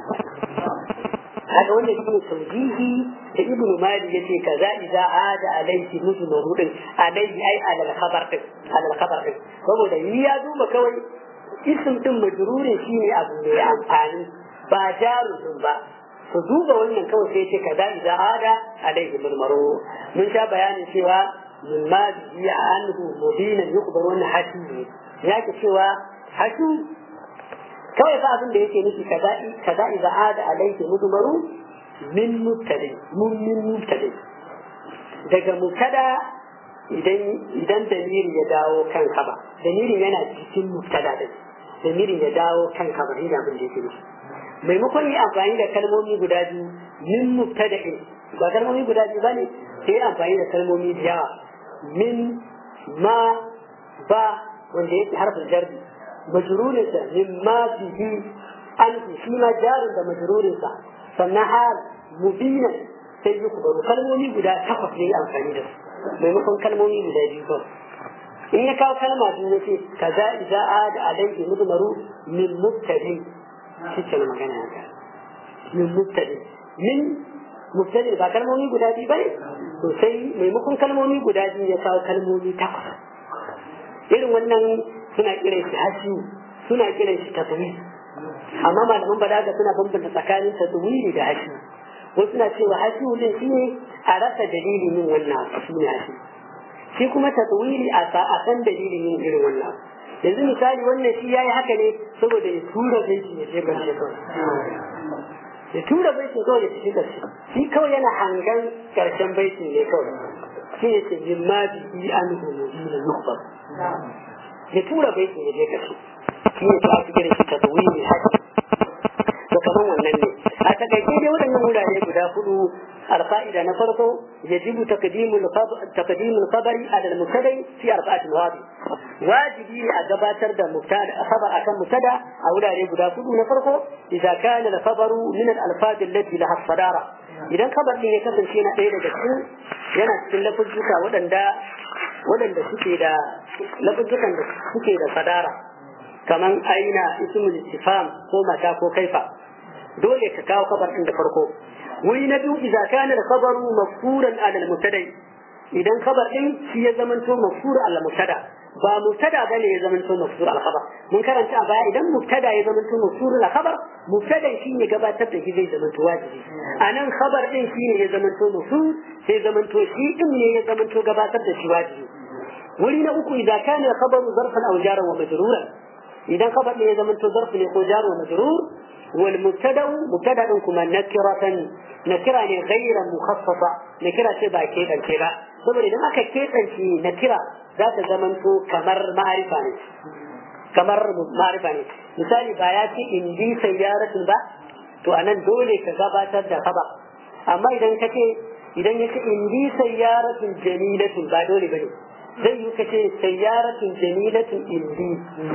haka wanda shi ne taujihi da ibnu mali yace kaza idza ada alayhi mujmaru din alayhi ai alal khabar din alal khabar din saboda yi ya duba kawai isim din majrurin shine abu mai amfani ba jarudin ba ku duba wannan kawai sai ce kaza idza ada alayhi mujmaru mun sha bayanin cewa min ma bihi anhu mubina yuqbar wannan hashi ya ke cewa hashu kawai fa abin da yake nufi kaza kaza idza ada alayhi mudmaru min mubtadi mun min mubtadi daga mubtada idan idan dalili ya dawo kan kaba dalilin yana cikin mubtada din dalilin ya dawo kan kaba ina abin da yake nufi maimakon yi amfani da kalmomi guda biyu min mubtada'in ba kalmomi guda biyu bane sai amfani da kalmomi da yawa min ma ba wanda yake harfin jarbi majrurinsa mimma bihi an shi ma jarin da majrurinsa sannan hal mubinan sai yi kubaru kalmomi guda takwas ne amfani da su maimakon kalmomi guda biyu ba in ya kawo kalma biyu ya ce kaza idza ada alayhi mudmaru min mubtadi shi ke magana haka min mubtadi min mubtadi ba kalmomi guda biyu bane to sai maimakon kalmomi guda biyu ya kawo kalmomi takwas irin wannan suna kiran shi hashi suna kiran shi taswiri amma malaman balaga suna bambanta tsakanin taswiri da hashi wasu suna cewa hashi din shi ne a rasa dalilin yin wannan shi ne hashi shi kuma taswiri a san dalilin yin irin wannan yanzu misali wannan shi yayi haka ne saboda ya tura baiti ya je garshe kawai ya tura baitin kawai ya tafi garshe shi kawai yana hangan karshen baitin ne kawai shi ne ce mimma bihi an humudina yukbar ya tura baitin ya je karshe shi ne ta ake kira shi ta tsawi mai haƙi to kamar wannan ne a takaice dai waɗannan wurare guda hudu alfa'ida na farko yajibu taqdimul taqdimul khabari ala al-mubtada fi arba'ati mawadi wajibi ne a gabatar da mubtada khabar akan mubtada a wurare guda hudu na farko idza kana al-khabaru min al-alfaz allati laha sadara idan khabar din ya kasance na ɗaya daga cikin yana cikin lafuzzuka waɗanda waɗanda suke da lafuzzukan da suke da sadara kaman aina ismul istifham ko mata ko kaifa dole ka kawo kabar din da farko wuri na biyu idza kana al-khabaru mafkuran ala al-mubtada idan kabar din shi ya zamanto mafkur ala mubtada ba mubtada bane ya zamanto mafkur ala khabar mun karanta a baya idan mubtada ya zamanto mafkur ala khabar mubtada shi ne gabatar da shi zai zamanto wajibi anan khabar din shi ne ya zamanto mafkur sai zamanto shi din ne ya zamanto gabatar da shi wajibi wuri na uku idza kana al-khabaru zarfan aw jaran wa majruran idan khabar ne ya zamanto zarf ne ko jar wa majrur والمبتدا مبتدا كما نكرة نكرة غير مخصصة نكرة تبع كيدا كيدا saboda idan aka keɓance na kira za ta zamanto kamar ma'arifa ne kamar ma'arifa ne misali ba ya ce in bi sayyaratun ba to anan dole ka gabatar da kaba amma idan ka ce idan ya ce in bi sayyaratun jamilatun ba dole bane zai yi ka ce sayyaratun jamilatun in bi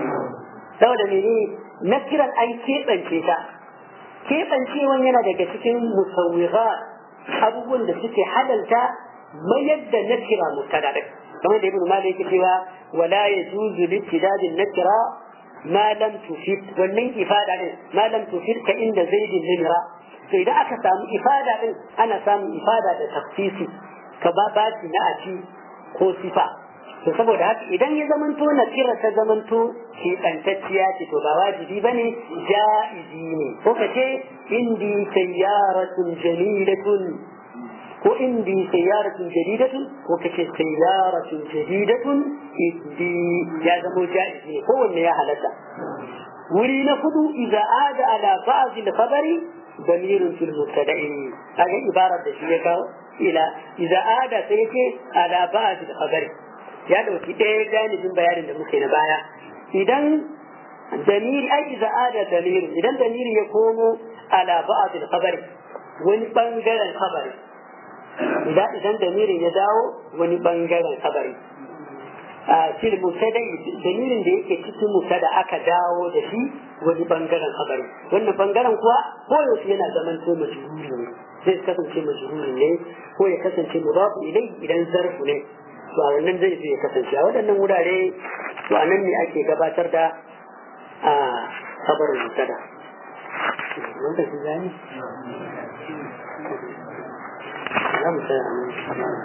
saboda mene na kiran an keɓance ta keɓancewan yana daga cikin musawwiga abubuwan da suke halalta mayar da na kira mubtada din kamar da ibnu malik yake cewa wala yajuzu littidadin nakira ma lam tufid wannan ifada din ma lam tufid ka inda zaidin limira to idan aka samu ifada din ana samun ifada da tafsisi ka ba baci na aci ko sifa to saboda haka idan ya zamanto na kira ta zamanto keɓantacciya ce to ba wajibi ba ne ja'izi ne ko ka ce indi sayyaratun jamilatun ko indi sayyaratun jadidatun ko ka ce sayyaratun jadidatun indi ya zamo ja'izi ne kowanne ya halatta wuri na kudu idza ada ala ba'd al-khabari damirun fil mubtada'i kaga ibarar da shi ya kawo ila idza ada sai yake ala ba'd al-khabari ya dauki ɗaya janibin bayanin da muke na baya idan damiri ai iza ada damiri idan damiri ya komo ala ba'd al-khabari wani bangaren khabari idan idan damirin ya dawo wani bangaren khabari a fil mutada damirin da yake cikin mutada aka dawo da shi wani bangaren khabari wannan bangaren kuwa koyaushe yana zaman to majhuri ne zai kasance majhuri ne ko ya kasance mudafu ilai idan zarfu ne to a wannan zai ya kasance a waɗannan wurare to anan ne ake gabatar da a kabarin mutada lokaci zai za mu tsaya nan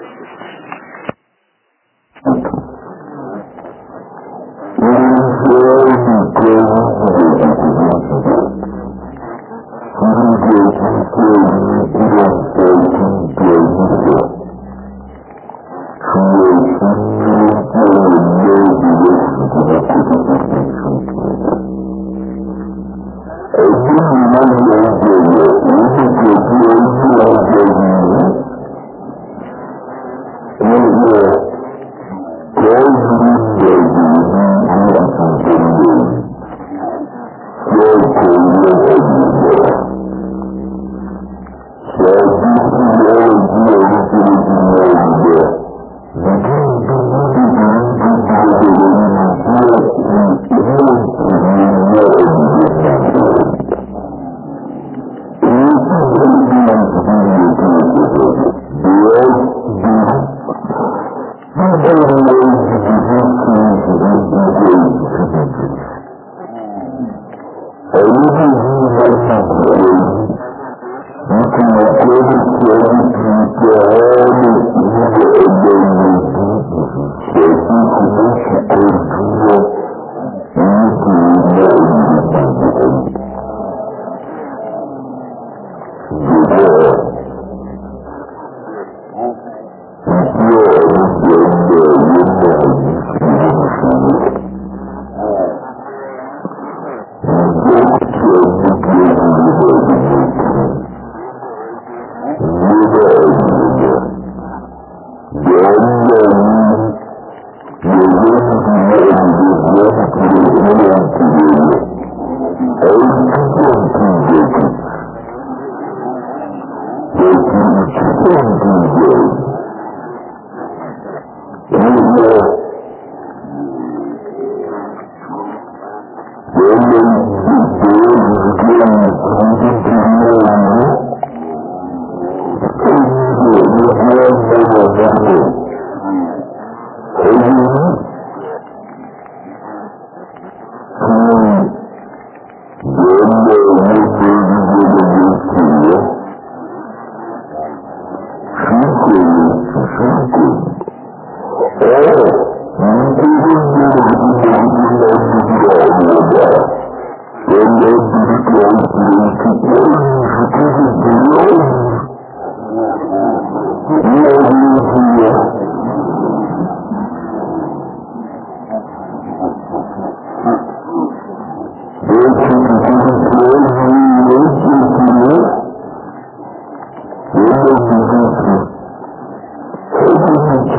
Thank you.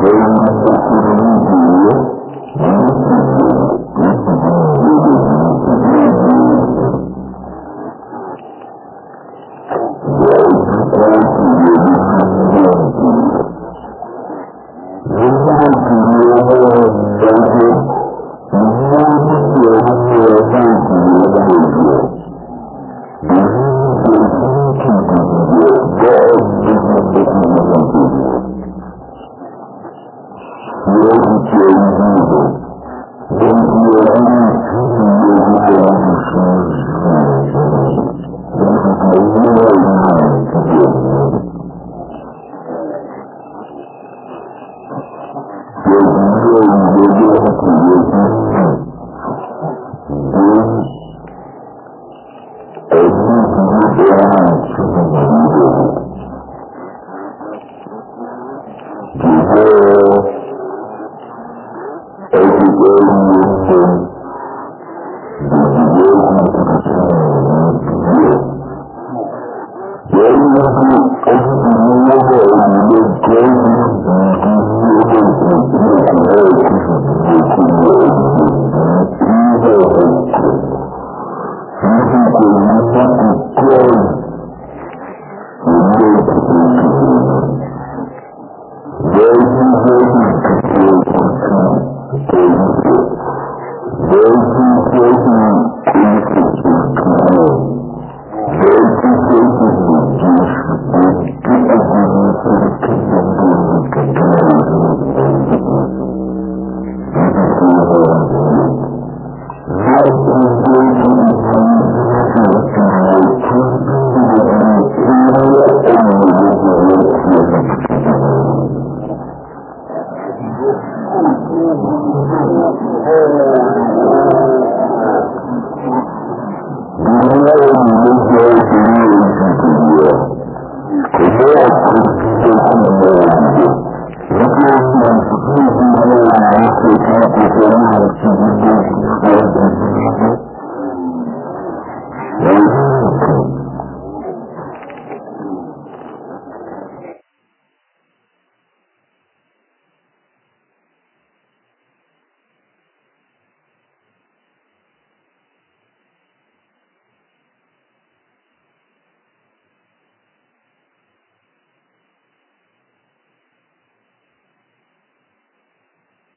Thank you.